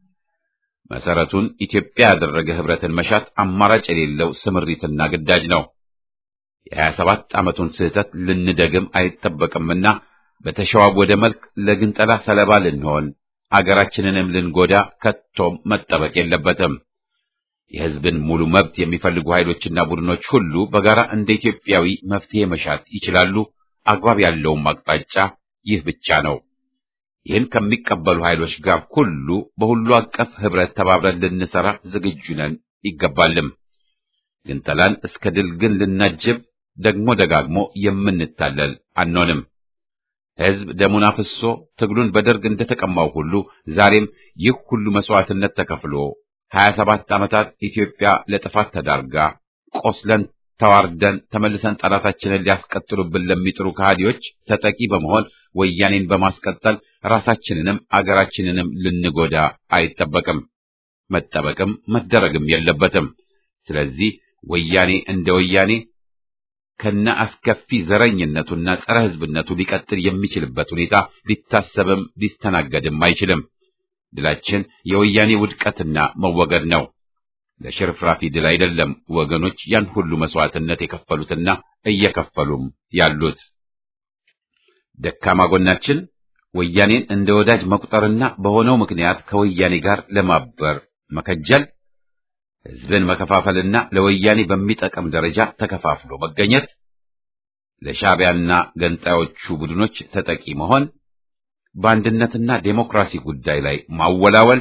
መሰረቱን ኢትዮጵያ ያደረገ ህብረትን መሻት አማራጭ የሌለው ስምሪትና ግዳጅ ነው። የሀያ ሰባት ዓመቱን ስህተት ልንደግም አይጠበቅምና በተሸዋወደ መልክ ለግንጠላ ሰለባ ልንሆን አገራችንንም ልንጎዳ ከቶም መጠበቅ የለበትም። የህዝብን ሙሉ መብት የሚፈልጉ ኃይሎችና ቡድኖች ሁሉ በጋራ እንደ ኢትዮጵያዊ መፍትሄ መሻት ይችላሉ። አግባብ ያለውም አቅጣጫ ይህ ብቻ ነው። ይህን ከሚቀበሉ ኃይሎች ጋር ሁሉ በሁሉ አቀፍ ህብረት ተባብረን ልንሰራ ዝግጁ ነን ይገባልም። ግንጠላን እስከ ድል ግን ልናጅብ ደግሞ ደጋግሞ የምንታለል አንሆንም። ህዝብ ደሙን አፍሶ ትግሉን በደርግ እንደተቀማው ሁሉ ዛሬም ይህ ሁሉ መስዋዕትነት ተከፍሎ ሀያ ሰባት ዓመታት ኢትዮጵያ ለጥፋት ተዳርጋ ቆስለን ተዋርደን ተመልሰን ጠላታችንን ሊያስቀጥሉብን ለሚጥሩ ከሃዲዎች ተጠቂ በመሆን ወያኔን በማስቀጠል ራሳችንንም አገራችንንም ልንጎዳ አይጠበቅም፣ መጠበቅም መደረግም የለበትም። ስለዚህ ወያኔ እንደ ወያኔ ከነ አስከፊ ዘረኝነቱና ጸረ ህዝብነቱ ሊቀጥል የሚችልበት ሁኔታ ሊታሰብም ሊስተናገድም አይችልም። ድላችን የወያኔ ውድቀትና መወገድ ነው። ለሽርፍራፊ ድል አይደለም ወገኖች ያን ሁሉ መስዋዕትነት የከፈሉትና እየከፈሉም ያሉት። ደካማ ጎናችን ወያኔን እንደ ወዳጅ መቁጠርና በሆነው ምክንያት ከወያኔ ጋር ለማበር መከጀል፣ ህዝብን መከፋፈልና ለወያኔ በሚጠቅም ደረጃ ተከፋፍሎ መገኘት፣ ለሻዕቢያና ገንጣዮቹ ቡድኖች ተጠቂ መሆን፣ በአንድነትና ዴሞክራሲ ጉዳይ ላይ ማወላወል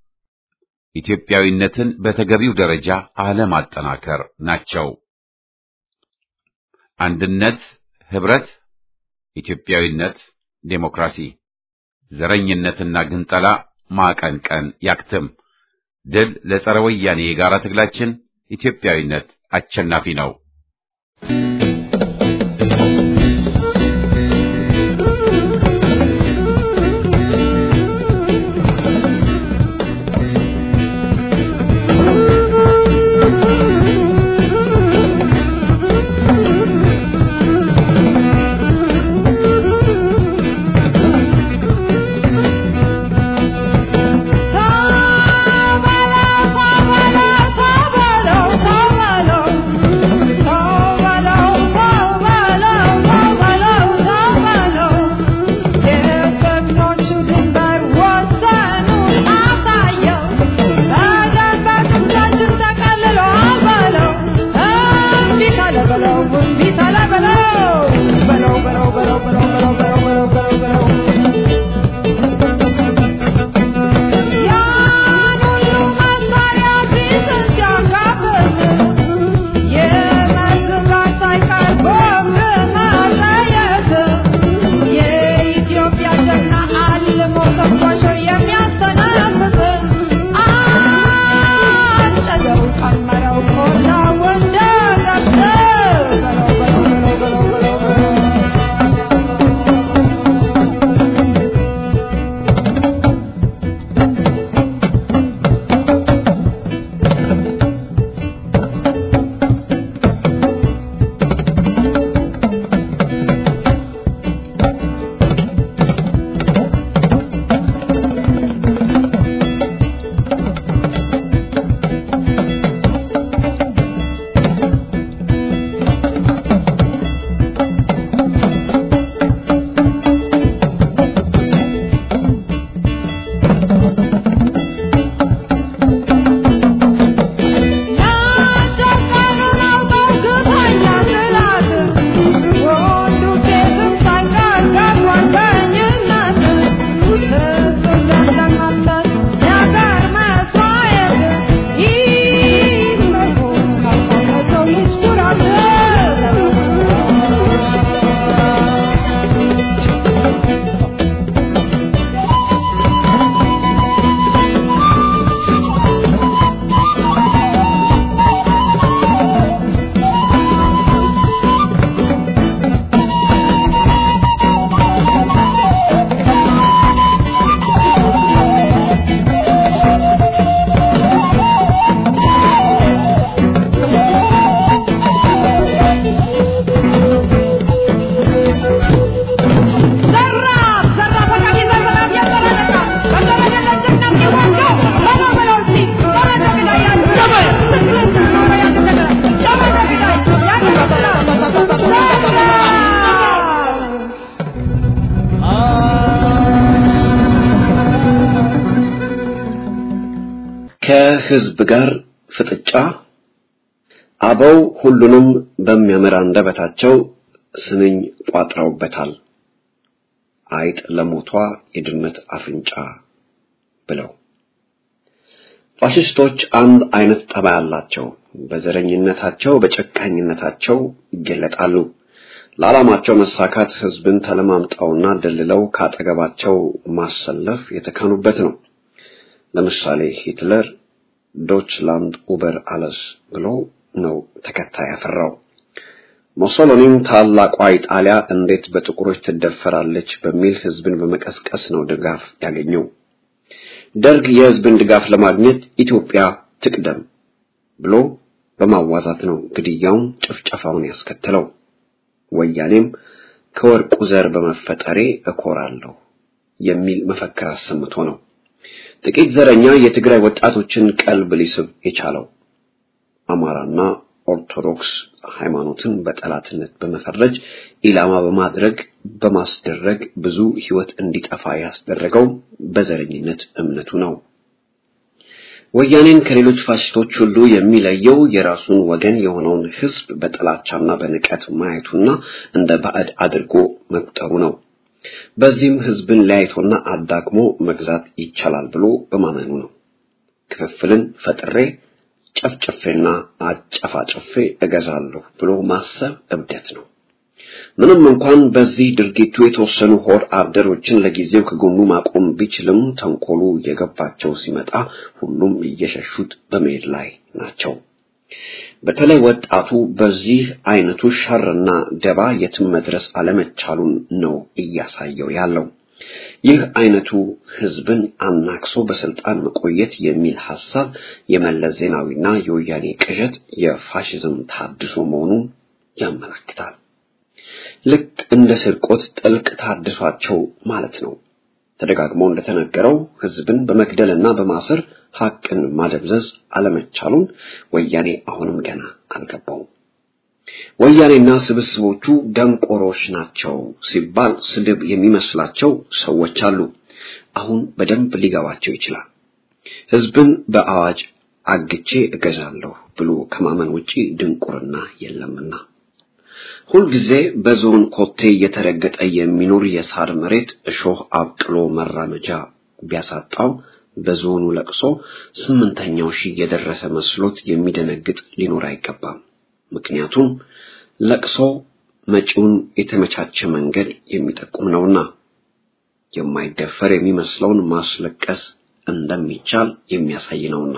ኢትዮጵያዊነትን በተገቢው ደረጃ አለማጠናከር ናቸው። አንድነት፣ ህብረት፣ ኢትዮጵያዊነት፣ ዴሞክራሲ፣ ዘረኝነትና ግንጠላ ማቀንቀን ያክትም። ድል ለጸረ ወያኔ የጋራ ትግላችን። ኢትዮጵያዊነት አሸናፊ ነው። ከህዝብ ጋር ፍጥጫ አበው ሁሉንም በሚያምር አንደበታቸው ስንኝ ቋጥረውበታል። አይጥ ለሞቷ የድመት አፍንጫ ብለው ፋሽስቶች አንድ አይነት ጠባይ አላቸው። በዘረኝነታቸው፣ በጨካኝነታቸው ይገለጣሉ። ለዓላማቸው መሳካት ህዝብን ተለማምጠውና ደልለው ካጠገባቸው ማሰለፍ የተካኑበት ነው። ለምሳሌ ሂትለር ዶችላንድ ኡበር አለስ ብሎ ነው ተከታይ ያፈራው። ሞሶሎኒም ታላቋ ኢጣሊያ እንዴት በጥቁሮች ትደፈራለች በሚል ህዝብን በመቀስቀስ ነው ድጋፍ ያገኘው። ደርግ የህዝብን ድጋፍ ለማግኘት ኢትዮጵያ ትቅደም ብሎ በማዋዛት ነው ግድያውን፣ ጭፍጨፋውን ያስከተለው። ወያኔም ከወርቁ ዘር በመፈጠሬ እኮራለሁ የሚል መፈክር አሰምቶ ነው ጥቂት ዘረኛ የትግራይ ወጣቶችን ቀልብ ሊስብ የቻለው። አማራና ኦርቶዶክስ ሃይማኖትን በጠላትነት በመፈረጅ ኢላማ በማድረግ በማስደረግ ብዙ ህይወት እንዲጠፋ ያስደረገው በዘረኝነት እምነቱ ነው። ወያኔን ከሌሎች ፋሽስቶች ሁሉ የሚለየው የራሱን ወገን የሆነውን ህዝብ በጥላቻና በንቀት ማየቱና እንደ ባዕድ አድርጎ መቁጠሩ ነው። በዚህም ህዝብን ለያይቶና አዳክሞ መግዛት ይቻላል ብሎ በማመኑ ነው። ክፍፍልን ፈጥሬ ጨፍጨፌና አጨፋጨፌ እገዛለሁ ብሎ ማሰብ እብደት ነው። ምንም እንኳን በዚህ ድርጊቱ የተወሰኑ ሆድ አደሮችን ለጊዜው ከጎኑ ማቆም ቢችልም ተንኮሉ እየገባቸው ሲመጣ ሁሉም እየሸሹት በመሄድ ላይ ናቸው። በተለይ ወጣቱ በዚህ አይነቱ ሸርና ደባ የትም መድረስ አለመቻሉን ነው እያሳየው ያለው። ይህ አይነቱ ህዝብን አናክሶ በስልጣን መቆየት የሚል ሐሳብ የመለስ ዜናዊና የወያኔ ቅዠት የፋሽዝም ታድሶ መሆኑን ያመለክታል። ልክ እንደ ስርቆት ጥልቅ ታድሷቸው ማለት ነው። ተደጋግሞ እንደተነገረው ህዝብን በመግደልና በማሰር ሐቅን ማደብዘዝ አለመቻሉን ወያኔ አሁንም ገና አልገባውም። ወያኔና ስብስቦቹ ደንቆሮች ናቸው ሲባል ስድብ የሚመስላቸው ሰዎች አሉ። አሁን በደንብ ሊገባቸው ይችላል። ህዝብን በአዋጅ አግቼ እገዛለሁ ብሎ ከማመን ውጪ ድንቁርና የለምና ሁልጊዜ በዞን ኮቴ እየተረገጠ የሚኖር የሳር መሬት እሾህ አብቅሎ መራመጃ ቢያሳጣው በዞኑ ለቅሶ ስምንተኛው ሺህ የደረሰ መስሎት የሚደነግጥ ሊኖር አይገባም። ምክንያቱም ለቅሶ መጪውን የተመቻቸ መንገድ የሚጠቁም ነውና የማይደፈር የሚመስለውን ማስለቀስ እንደሚቻል የሚያሳይ ነውና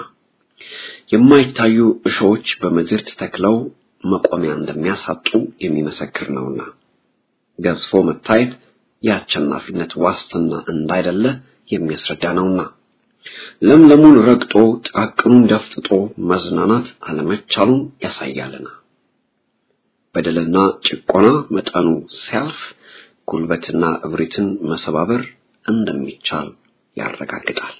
የማይታዩ እሾዎች በምድር ተተክለው መቆሚያ እንደሚያሳጡ የሚመሰክር ነውና ገዝፎ መታየት የአሸናፊነት ዋስትና እንዳይደለ የሚያስረዳ ነውና ለምለሙን ረግጦ ጥቃቅኑን ደፍጥጦ መዝናናት አለመቻሉን ያሳያልና በደልና ጭቆና መጠኑ ሲያልፍ ጉልበትና እብሪትን መሰባበር እንደሚቻል ያረጋግጣል።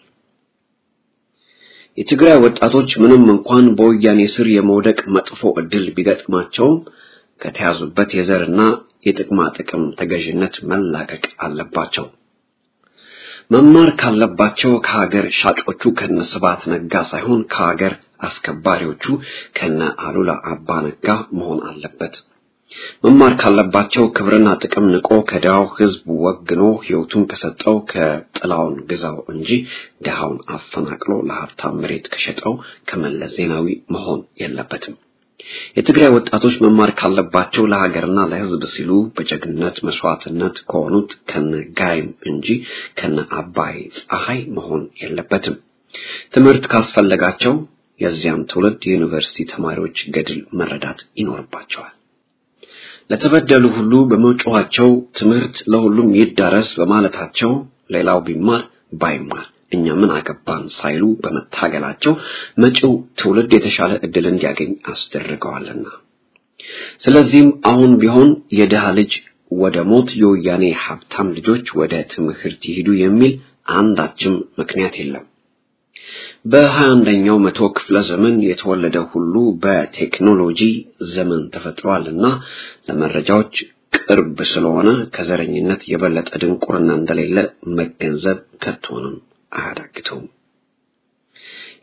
የትግራይ ወጣቶች ምንም እንኳን በወያኔ ስር የመውደቅ መጥፎ ዕድል ቢገጥማቸውም ከተያዙበት የዘርና የጥቅማ ጥቅም ተገዥነት መላቀቅ አለባቸው። መማር ካለባቸው ከሀገር ሻጮቹ ከነ ስብሐት ነጋ ሳይሆን ከሀገር አስከባሪዎቹ ከነ አሉላ አባ ነጋ መሆን አለበት። መማር ካለባቸው ክብርና ጥቅም ንቆ ከድሃው ሕዝብ ወግኖ ሕይወቱን ከሰጠው ከጥላውን ግዛው እንጂ ድሃውን አፈናቅሎ ለሀብታም መሬት ከሸጠው ከመለስ ዜናዊ መሆን የለበትም። የትግራይ ወጣቶች መማር ካለባቸው ለሀገርና ለሕዝብ ሲሉ በጀግንነት መስዋዕትነት ከሆኑት ከነ ጋይም እንጂ ከነ አባይ ፀሐይ መሆን የለበትም። ትምህርት ካስፈለጋቸው የዚያን ትውልድ የዩኒቨርሲቲ ተማሪዎች ገድል መረዳት ይኖርባቸዋል። ለተበደሉ ሁሉ በመጮኋቸው ትምህርት ለሁሉም ይዳረስ በማለታቸው ሌላው ቢማር ባይማር እኛ ምን አገባን ሳይሉ በመታገላቸው መጪው ትውልድ የተሻለ ዕድል እንዲያገኝ አስደርገዋልና ስለዚህም አሁን ቢሆን የድሃ ልጅ ወደ ሞት የወያኔ ሀብታም ልጆች ወደ ትምህርት ይሄዱ የሚል አንዳችም ምክንያት የለም። በሀያ አንደኛው መቶ ክፍለ ዘመን የተወለደ ሁሉ በቴክኖሎጂ ዘመን ተፈጥሯልና ለመረጃዎች ቅርብ ስለሆነ ከዘረኝነት የበለጠ ድንቁርና እንደሌለ መገንዘብ ከቶንም አያዳግተውም።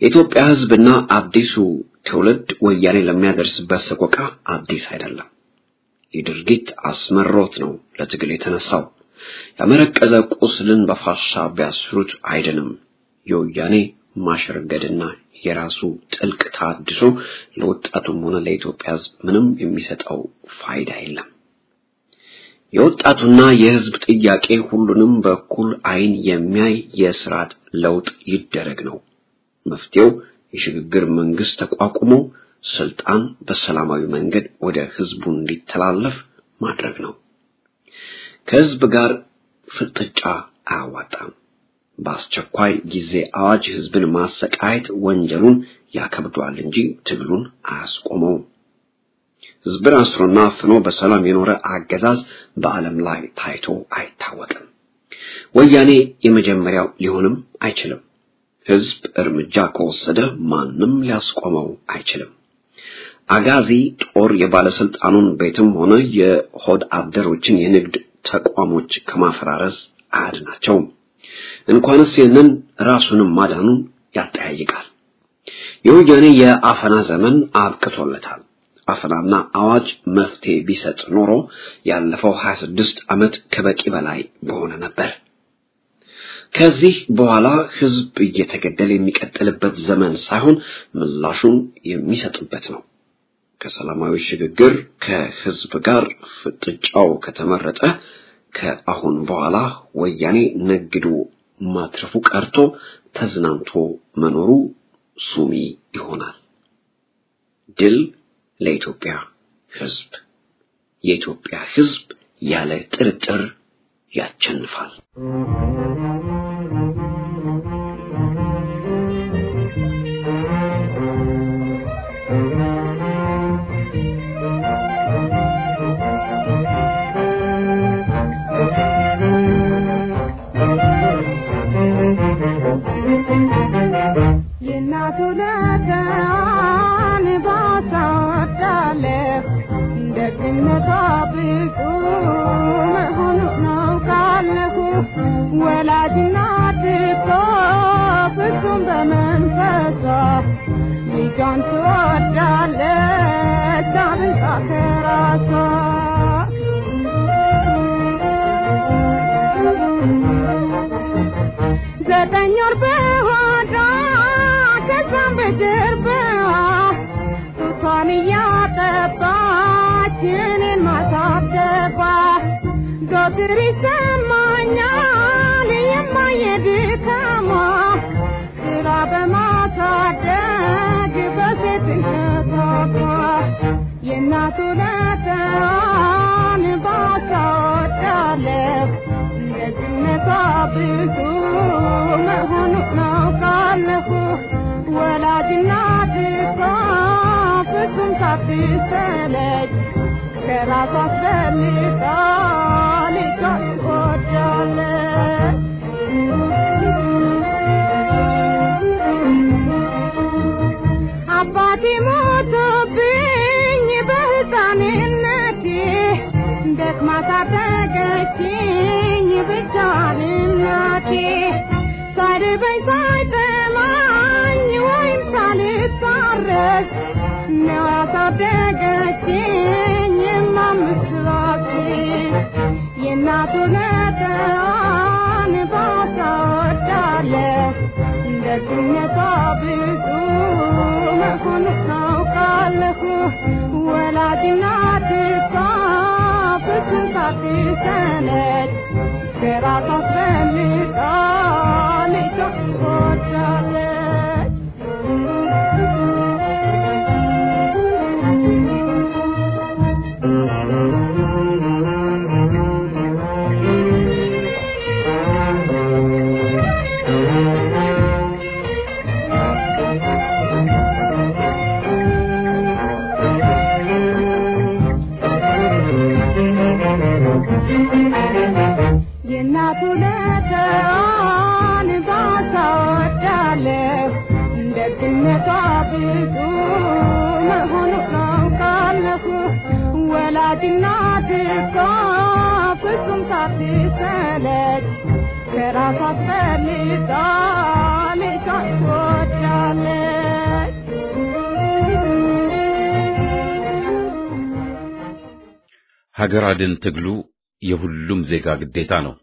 የኢትዮጵያ ሕዝብና አዲሱ ትውልድ ወያኔ ለሚያደርስበት ሰቆቃ አዲስ አይደለም። ይህ ድርጊት አስመሮት ነው ለትግል የተነሳው። ያመረቀዘ ቁስልን በፋሻ ቢያስሩት አይድንም። የወያኔ ማሸርገድና የራሱ ጥልቅ ታድሶ ለወጣቱም ሆነ ለኢትዮጵያ ሕዝብ ምንም የሚሰጠው ፋይዳ የለም። የወጣቱና የሕዝብ ጥያቄ ሁሉንም በኩል አይን የሚያይ የስርዓት ለውጥ ይደረግ ነው። መፍትሄው የሽግግር መንግስት ተቋቁሞ ስልጣን በሰላማዊ መንገድ ወደ ህዝቡ እንዲተላለፍ ማድረግ ነው። ከህዝብ ጋር ፍጥጫ አያዋጣም። በአስቸኳይ ጊዜ አዋጅ ህዝብን ማሰቃየት ወንጀሉን ያከብደዋል እንጂ ትግሉን አያስቆመውም። ህዝብን አስሮና አፍኖ በሰላም የኖረ አገዛዝ በዓለም ላይ ታይቶ አይታወቅም። ወያኔ የመጀመሪያው ሊሆንም አይችልም። ህዝብ እርምጃ ከወሰደ ማንም ሊያስቆመው አይችልም። አጋዚ ጦር የባለስልጣኑን ቤትም ሆነ የሆድ አደሮችን የንግድ ተቋሞች ከማፈራረስ አያድናቸውም። እንኳንስ ይህንን ራሱንም ማዳኑን ያጠያይቃል። የወያኔ የአፈና ዘመን አብቅቶለታል። አፈናና አዋጅ መፍትሄ ቢሰጥ ኖሮ ያለፈው 26 ዓመት ከበቂ በላይ በሆነ ነበር። ከዚህ በኋላ ህዝብ እየተገደለ የሚቀጥልበት ዘመን ሳይሆን ምላሹን የሚሰጥበት ነው። ከሰላማዊ ሽግግር ከህዝብ ጋር ፍጥጫው ከተመረጠ ከአሁን በኋላ ወያኔ ነግዶ ማትረፉ ቀርቶ ተዝናንቶ መኖሩ ሱሚ ይሆናል። ድል ለኢትዮጵያ ህዝብ። የኢትዮጵያ ህዝብ ያለ ጥርጥር ያቸንፋል። ዘጠኝ ወር በሆዷ ከዛም በጀርባዋ ጡቷን እያጠባች እኔን ማሳደጓ ዘወትር ይሰማኛል የማየ ድካሟ ስራ በማሳደግ በሴትነቷ የእናቱ ለተዋን ባታወዳለሁ ደግነቷ ብዙ መሆኑን አውቃለሁ። ወላጅናት እኮ ፍጹም ሳትሰለች ከራሷ አስበልጣ ልጇን ትወዳለች። አባቴ ሞቶብኝ በሕፃንነቴ ደክማ ሳደገችኝ ብቻዋን እናቴ ሳይርበኝ ሳይጠማኝ ወይም ሳልታረስ ነው ያሳደገችኝ የማምስራችን የእናቱ ነጠዋን ባታወዳለሁ ደግነቷ ብዙ መሆኑን አውቃለሁ። ወላጅናት እሷ ፍጹም ሳትሰለች ከራሷ አስበልጣ ልጇን ትወዳለች። የእናቱ ለተዋን ባታወዳለሁ ደግነቷ ብዙ መሆኑን አውቃለሁ። ወላጅናት እኮ ፍጹም ሳትሰለች ከራሷ አስበልጣ ልጇን ትወዳለች። ሀገር አድን ትግሉ የሁሉም ዜጋ ግዴታ ነው።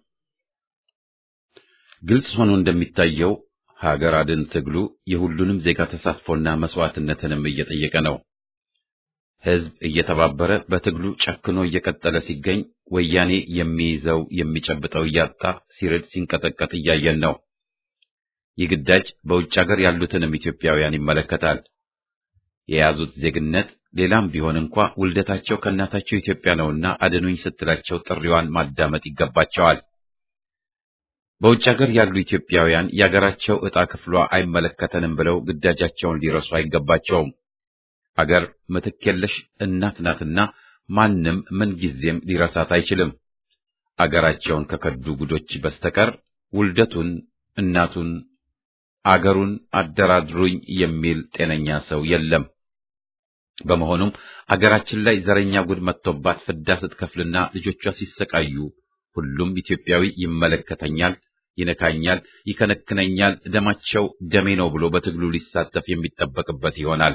ግልጽ ሆኖ እንደሚታየው ሀገር አድን ትግሉ የሁሉንም ዜጋ ተሳትፎና መስዋዕትነትንም እየጠየቀ ነው። ሕዝብ እየተባበረ በትግሉ ጨክኖ እየቀጠለ ሲገኝ ወያኔ የሚይዘው የሚጨብጠው እያጣ ሲርድ ሲንቀጠቀጥ እያየን ነው። ይህ ግዳጅ በውጭ ሀገር ያሉትንም ኢትዮጵያውያን ይመለከታል። የያዙት ዜግነት ሌላም ቢሆን እንኳ ውልደታቸው ከእናታቸው ኢትዮጵያ ነውና አድኑኝ ስትላቸው ጥሪዋን ማዳመጥ ይገባቸዋል። በውጭ ሀገር ያሉ ኢትዮጵያውያን የአገራቸው ዕጣ ክፍሏ አይመለከተንም ብለው ግዳጃቸውን ሊረሱ አይገባቸውም። አገር ምትክ የለሽ እናት ናትና ማንም ምንጊዜም ሊረሳት አይችልም። አገራቸውን ከከዱ ጉዶች በስተቀር ውልደቱን፣ እናቱን፣ አገሩን አደራድሩኝ የሚል ጤነኛ ሰው የለም። በመሆኑም አገራችን ላይ ዘረኛ ጉድ መጥቶባት ፍዳ ስትከፍልና ልጆቿ ሲሰቃዩ ሁሉም ኢትዮጵያዊ ይመለከተኛል፣ ይነካኛል፣ ይከነክነኛል፣ ደማቸው ደሜ ነው ብሎ በትግሉ ሊሳተፍ የሚጠበቅበት ይሆናል።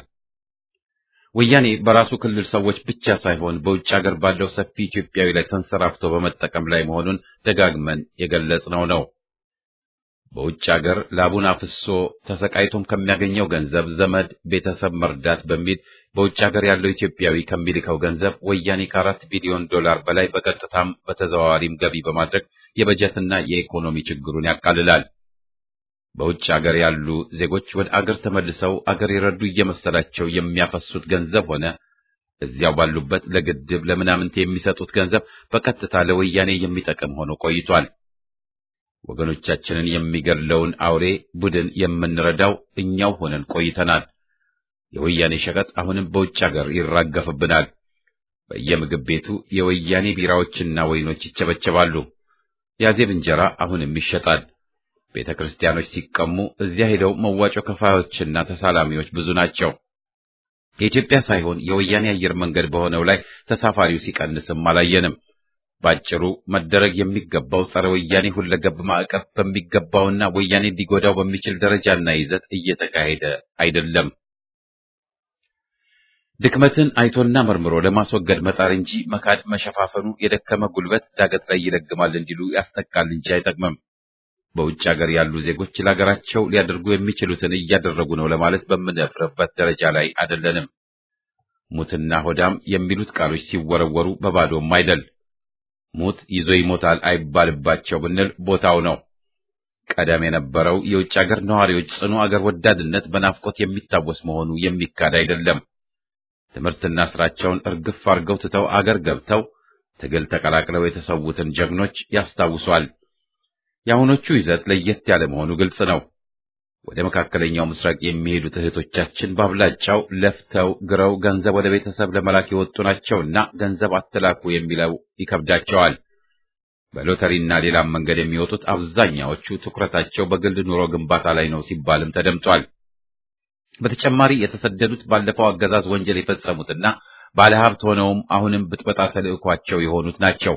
ወያኔ በራሱ ክልል ሰዎች ብቻ ሳይሆን በውጭ ሀገር ባለው ሰፊ ኢትዮጵያዊ ላይ ተንሰራፍቶ በመጠቀም ላይ መሆኑን ደጋግመን የገለጽነው ነው። በውጭ ሀገር ላቡን አፍሶ ተሰቃይቶም ከሚያገኘው ገንዘብ ዘመድ ቤተሰብ መርዳት በሚል በውጭ ሀገር ያለው ኢትዮጵያዊ ከሚልከው ገንዘብ ወያኔ ከአራት ቢሊዮን ዶላር በላይ በቀጥታም በተዘዋዋሪም ገቢ በማድረግ የበጀትና የኢኮኖሚ ችግሩን ያቃልላል። በውጭ ሀገር ያሉ ዜጎች ወደ አገር ተመልሰው አገር የረዱ እየመሰላቸው የሚያፈሱት ገንዘብ ሆነ እዚያው ባሉበት ለግድብ ለምናምንት የሚሰጡት ገንዘብ በቀጥታ ለወያኔ የሚጠቅም ሆኖ ቆይቷል። ወገኖቻችንን የሚገድለውን አውሬ ቡድን የምንረዳው እኛው ሆነን ቆይተናል። የወያኔ ሸቀጥ አሁንም በውጭ ሀገር ይራገፍብናል። በየምግብ ቤቱ የወያኔ ቢራዎችና ወይኖች ይቸበቸባሉ። የአዜብ እንጀራ አሁንም ይሸጣል። ቤተ ክርስቲያኖች ሲቀሙ እዚያ ሄደው መዋጮ ከፋዮችና ተሳላሚዎች ብዙ ናቸው። የኢትዮጵያ ሳይሆን የወያኔ አየር መንገድ በሆነው ላይ ተሳፋሪው ሲቀንስም አላየንም። ባጭሩ መደረግ የሚገባው ጸረ ወያኔ ሁለገብ ማዕቀብ በሚገባውና ወያኔ ሊጎዳው በሚችል ደረጃና ይዘት እየተካሄደ አይደለም። ድክመትን አይቶና መርምሮ ለማስወገድ መጣር እንጂ መካድ መሸፋፈኑ የደከመ ጉልበት ዳገት ላይ ይለግማል እንዲሉ ያስጠቃል እንጂ አይጠቅምም። በውጭ ሀገር ያሉ ዜጎች ለሀገራቸው ሊያደርጉ የሚችሉትን እያደረጉ ነው ለማለት በምንደፍርበት ደረጃ ላይ አይደለንም። ሙትና ሆዳም የሚሉት ቃሎች ሲወረወሩ በባዶም አይደል። ሙት ይዞ ይሞታል አይባልባቸው ብንል ቦታው ነው። ቀደም የነበረው የውጭ ሀገር ነዋሪዎች ጽኑ አገር ወዳድነት በናፍቆት የሚታወስ መሆኑ የሚካድ አይደለም። ትምህርትና ስራቸውን እርግፍ አርገው ትተው አገር ገብተው ትግል ተቀላቅለው የተሰዉትን ጀግኖች ያስታውሷል። የአሁኖቹ ይዘት ለየት ያለ መሆኑ ግልጽ ነው። ወደ መካከለኛው ምስራቅ የሚሄዱት እህቶቻችን በአብላጫው ለፍተው ግረው ገንዘብ ወደ ቤተሰብ ለመላክ የወጡ ናቸውና ገንዘብ አትላኩ የሚለው ይከብዳቸዋል። በሎተሪና ሌላም መንገድ የሚወጡት አብዛኛዎቹ ትኩረታቸው በግል ኑሮ ግንባታ ላይ ነው ሲባልም ተደምጧል። በተጨማሪ የተሰደዱት ባለፈው አገዛዝ ወንጀል የፈጸሙትና ባለሀብት ሆነውም አሁንም ብጥበጣ ተልዕኳቸው የሆኑት ናቸው።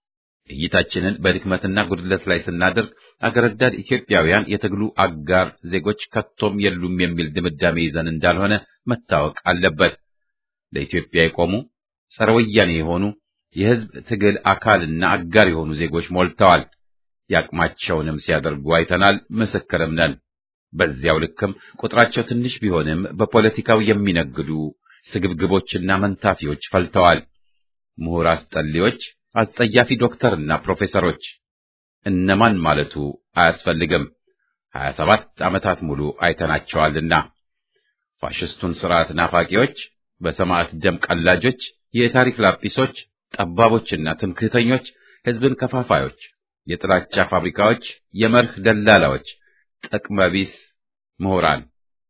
እይታችንን በድክመትና ጉድለት ላይ ስናደርግ አገር ወዳድ ኢትዮጵያውያን የትግሉ አጋር ዜጎች ከቶም የሉም የሚል ድምዳሜ ይዘን እንዳልሆነ መታወቅ አለበት። ለኢትዮጵያ የቆሙ ጸረ ወያኔ የሆኑ የሕዝብ ትግል አካልና አጋር የሆኑ ዜጎች ሞልተዋል። የአቅማቸውንም ሲያደርጉ አይተናል፣ ምስክርም ነን። በዚያው ልክም ቁጥራቸው ትንሽ ቢሆንም በፖለቲካው የሚነግዱ ስግብግቦችና መንታፊዎች ፈልተዋል። ምሁር አስጠሊዎች፣ አስጸያፊ ዶክተርና ፕሮፌሰሮች እነማን ማለቱ አያስፈልግም። ሀያ ሰባት ዓመታት ሙሉ አይተናቸዋልና ፋሽስቱን ስርዓት ናፋቂዎች፣ በሰማዕት ደም ቀላጆች፣ የታሪክ ላጲሶች፣ ጠባቦችና ትምክህተኞች፣ ሕዝብን ከፋፋዮች፣ የጥላቻ ፋብሪካዎች፣ የመርህ ደላላዎች፣ ጥቅመቢስ ምሁራን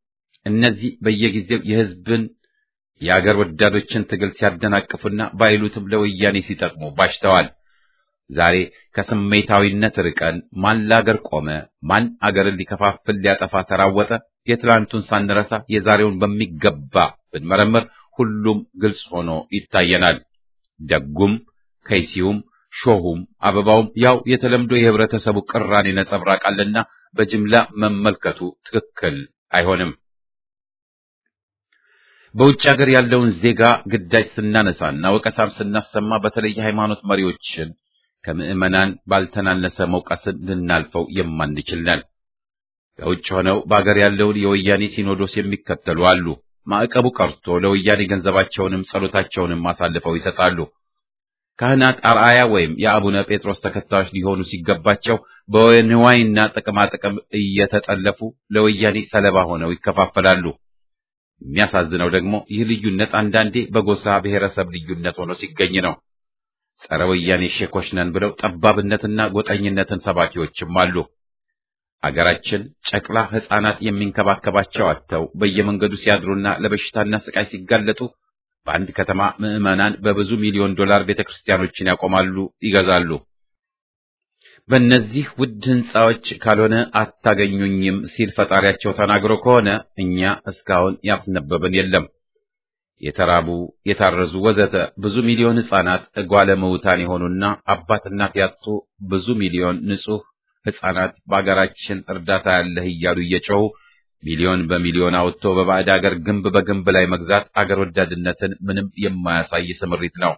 እነዚህ በየጊዜው የሕዝብን የአገር ወዳዶችን ትግል ሲያደናቅፉና ባይሉትም ለወያኔ ሲጠቅሙ ባሽተዋል። ዛሬ ከስሜታዊነት ርቀን ማን ለአገር ቆመ፣ ማን አገርን ሊከፋፍል ሊያጠፋ ተራወጠ፣ የትላንቱን ሳንረሳ የዛሬውን በሚገባ ብንመረምር ሁሉም ግልጽ ሆኖ ይታየናል። ደጉም ከይሲውም ሾሁም አበባውም ያው የተለምዶ የህብረተሰቡ ቅራኔ ነጸብራቅ አለና በጅምላ መመልከቱ ትክክል አይሆንም። በውጭ ሀገር ያለውን ዜጋ ግዳጅ ስናነሳና ወቀሳም ስናሰማ በተለይ ሃይማኖት መሪዎችን ከምዕመናን ባልተናነሰ መውቀስን ልናልፈው የማንችል ነን። ከውጭ ሆነው በአገር ያለውን የወያኔ ሲኖዶስ የሚከተሉ አሉ። ማዕቀቡ ቀርቶ ለወያኔ ገንዘባቸውንም ጸሎታቸውንም አሳልፈው ይሰጣሉ። ካህናት አርአያ ወይም የአቡነ ጴጥሮስ ተከታዮች ሊሆኑ ሲገባቸው በንዋይና ጥቅማጥቅም እየተጠለፉ ለወያኔ ሰለባ ሆነው ይከፋፈላሉ። የሚያሳዝነው ደግሞ ይህ ልዩነት አንዳንዴ በጎሳ ብሔረሰብ ልዩነት ሆኖ ሲገኝ ነው። ጸረ ወያኔ ሼኮች ነን ብለው ጠባብነትና ጎጠኝነትን ሰባኪዎችም አሉ። አገራችን ጨቅላ ሕፃናት የሚንከባከባቸው አጥተው በየመንገዱ ሲያድሩና ለበሽታና ስቃይ ሲጋለጡ በአንድ ከተማ ምዕመናን በብዙ ሚሊዮን ዶላር ቤተክርስቲያኖችን ያቆማሉ፣ ይገዛሉ። በእነዚህ ውድ ሕንፃዎች ካልሆነ አታገኙኝም ሲል ፈጣሪያቸው ተናግሮ ከሆነ እኛ እስካሁን ያስነበብን የለም። የተራቡ የታረዙ ወዘተ ብዙ ሚሊዮን ሕፃናት እጓለ ምውታን የሆኑና አባት እናት ያጡ ብዙ ሚሊዮን ንጹህ ሕፃናት በአገራችን እርዳታ ያለህ እያሉ እየጮሁ ሚሊዮን በሚሊዮን አውጥቶ በባዕድ አገር ግንብ በግንብ ላይ መግዛት አገር ወዳድነትን ምንም የማያሳይ ስምሪት ነው።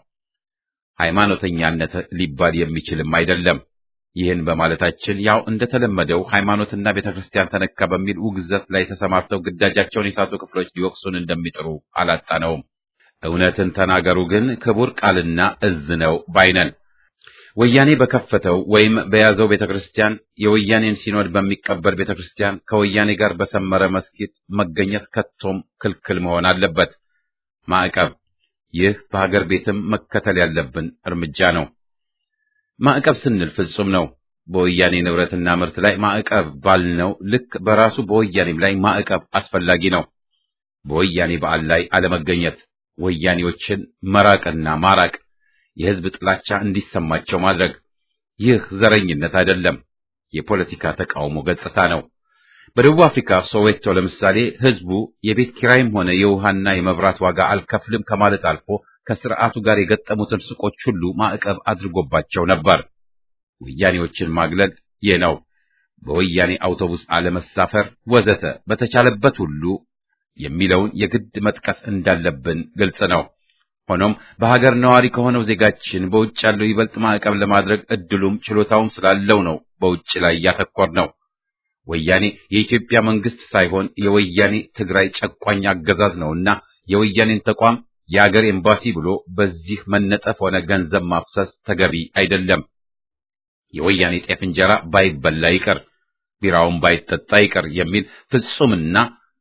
ሃይማኖተኛነት ሊባል የሚችልም አይደለም። ይህን በማለታችን ያው እንደተለመደው ሃይማኖትና ቤተክርስቲያን ተነካ በሚል ውግዘት ላይ ተሰማርተው ግዳጃቸውን የሳቱ ክፍሎች ሊወቅሱን እንደሚጥሩ አላጣነውም። እውነትን ተናገሩ ግን ክቡር ቃልና እዝ ነው ባይነን። ወያኔ በከፈተው ወይም በያዘው ቤተክርስቲያን የወያኔን ሲኖድ በሚቀበል ቤተክርስቲያን ከወያኔ ጋር በሰመረ መስጊድ መገኘት ከቶም ክልክል መሆን አለበት። ማዕቀብ፣ ይህ በሀገር ቤትም መከተል ያለብን እርምጃ ነው። ማዕቀብ ስንል ፍጹም ነው። በወያኔ ንብረትና ምርት ላይ ማዕቀብ ባልነው ልክ በራሱ በወያኔም ላይ ማዕቀብ አስፈላጊ ነው። በወያኔ በዓል ላይ አለመገኘት፣ ወያኔዎችን መራቅና ማራቅ የህዝብ ጥላቻ እንዲሰማቸው ማድረግ። ይህ ዘረኝነት አይደለም፣ የፖለቲካ ተቃውሞ ገጽታ ነው። በደቡብ አፍሪካ ሶዌቶ ለምሳሌ ህዝቡ የቤት ኪራይም ሆነ የውሃና የመብራት ዋጋ አልከፍልም ከማለት አልፎ ከስርዓቱ ጋር የገጠሙትን ሱቆች ሁሉ ማዕቀብ አድርጎባቸው ነበር። ወያኔዎችን ማግለል ይህ ነው። በወያኔ አውቶቡስ አለመሳፈር ወዘተ በተቻለበት ሁሉ የሚለውን የግድ መጥቀስ እንዳለብን ግልጽ ነው። ሆኖም በሀገር ነዋሪ ከሆነው ዜጋችን በውጭ ያለው ይበልጥ ማዕቀብ ለማድረግ እድሉም ችሎታውም ስላለው ነው በውጭ ላይ ያተኮር ነው። ወያኔ የኢትዮጵያ መንግስት ሳይሆን የወያኔ ትግራይ ጨቋኝ አገዛዝ ነውና የወያኔን ተቋም የአገር ኤምባሲ ብሎ በዚህ መነጠፍ ሆነ ገንዘብ ማፍሰስ ተገቢ አይደለም። የወያኔ ጤፍ እንጀራ ባይበላ ይቅር፣ ቢራውን ባይጠጣ ይቅር የሚል ፍጹምና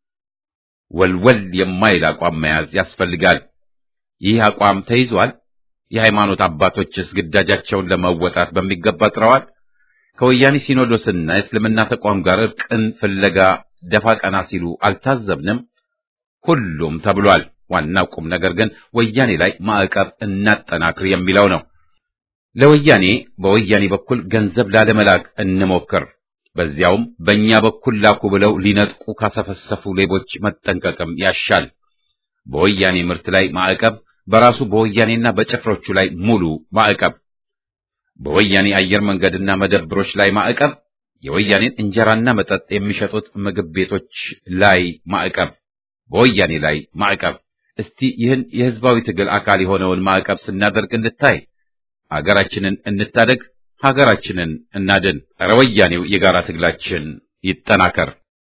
ወልወል የማይል አቋም መያዝ ያስፈልጋል። ይህ አቋም ተይዟል። የሃይማኖት አባቶችስ ግዳጃቸውን ለመወጣት በሚገባ ጥረዋል። ከወያኔ ሲኖዶስና የእስልምና ተቋም ጋር እርቅን ፍለጋ ደፋ ቀና ሲሉ አልታዘብንም? ሁሉም ተብሏል። ዋናው ቁም ነገር ግን ወያኔ ላይ ማዕቀብ እናጠናክር የሚለው ነው። ለወያኔ በወያኔ በኩል ገንዘብ ላለመላክ እንሞክር። በዚያውም በእኛ በኩል ላኩ ብለው ሊነጥቁ ካሰፈሰፉ ሌቦች መጠንቀቅም ያሻል። በወያኔ ምርት ላይ ማዕቀብ፣ በራሱ በወያኔና በጭፍሮቹ ላይ ሙሉ ማዕቀብ፣ በወያኔ አየር መንገድና መደብሮች ላይ ማዕቀብ፣ የወያኔን እንጀራና መጠጥ የሚሸጡት ምግብ ቤቶች ላይ ማዕቀብ፣ በወያኔ ላይ ማዕቀብ። እስቲ ይህን የህዝባዊ ትግል አካል የሆነውን ማዕቀብ ስናደርግ እንድታይ። ሀገራችንን እንታደግ፣ ሀገራችንን እናድን። ኧረ ወያኔው የጋራ ትግላችን ይጠናከር።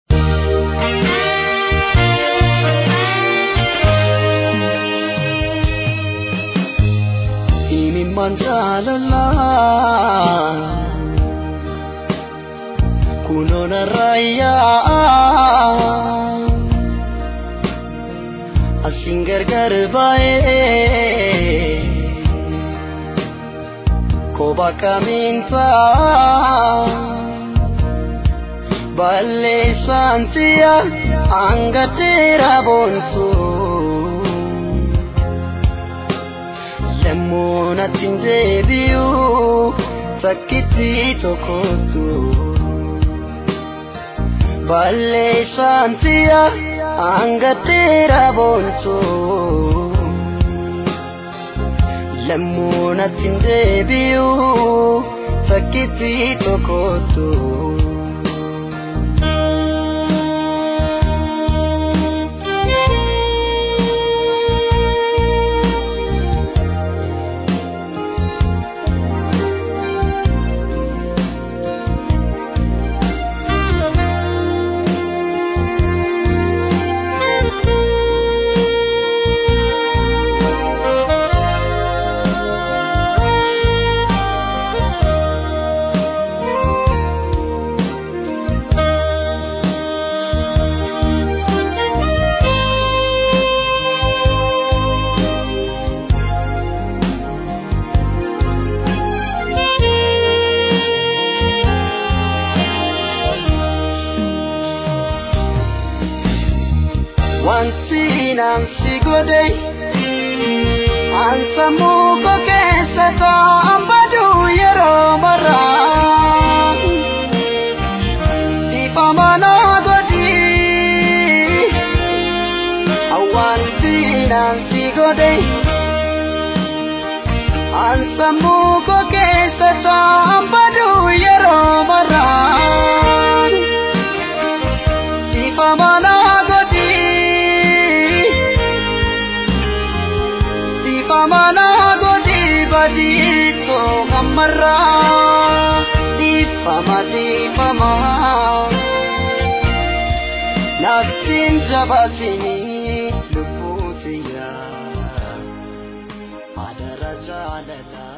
kunoon raayyaa asin gargar baay'ee koba kamiinsa balleessantiya hanga dheeraa boonsu lemmuunattiin deebi'u takkitti tokkottu. balleessantiya hanga dheeraa boonsu lemmuunattiin deebi'u takkitti tokkottu. naan si godhe ansammuu koo keessa taa'an baduu yeroo maraa dhiifama naa godhi awwaanti naan si godhe ansammuu koo keessa taa'an baduu yeroo maraa dhiifama naa godhi dhiifama naa godhi badiitoo hammarraa dhiifama dhiifama nattiin jabaatinii lubbuu tiyyaa adara jaalala.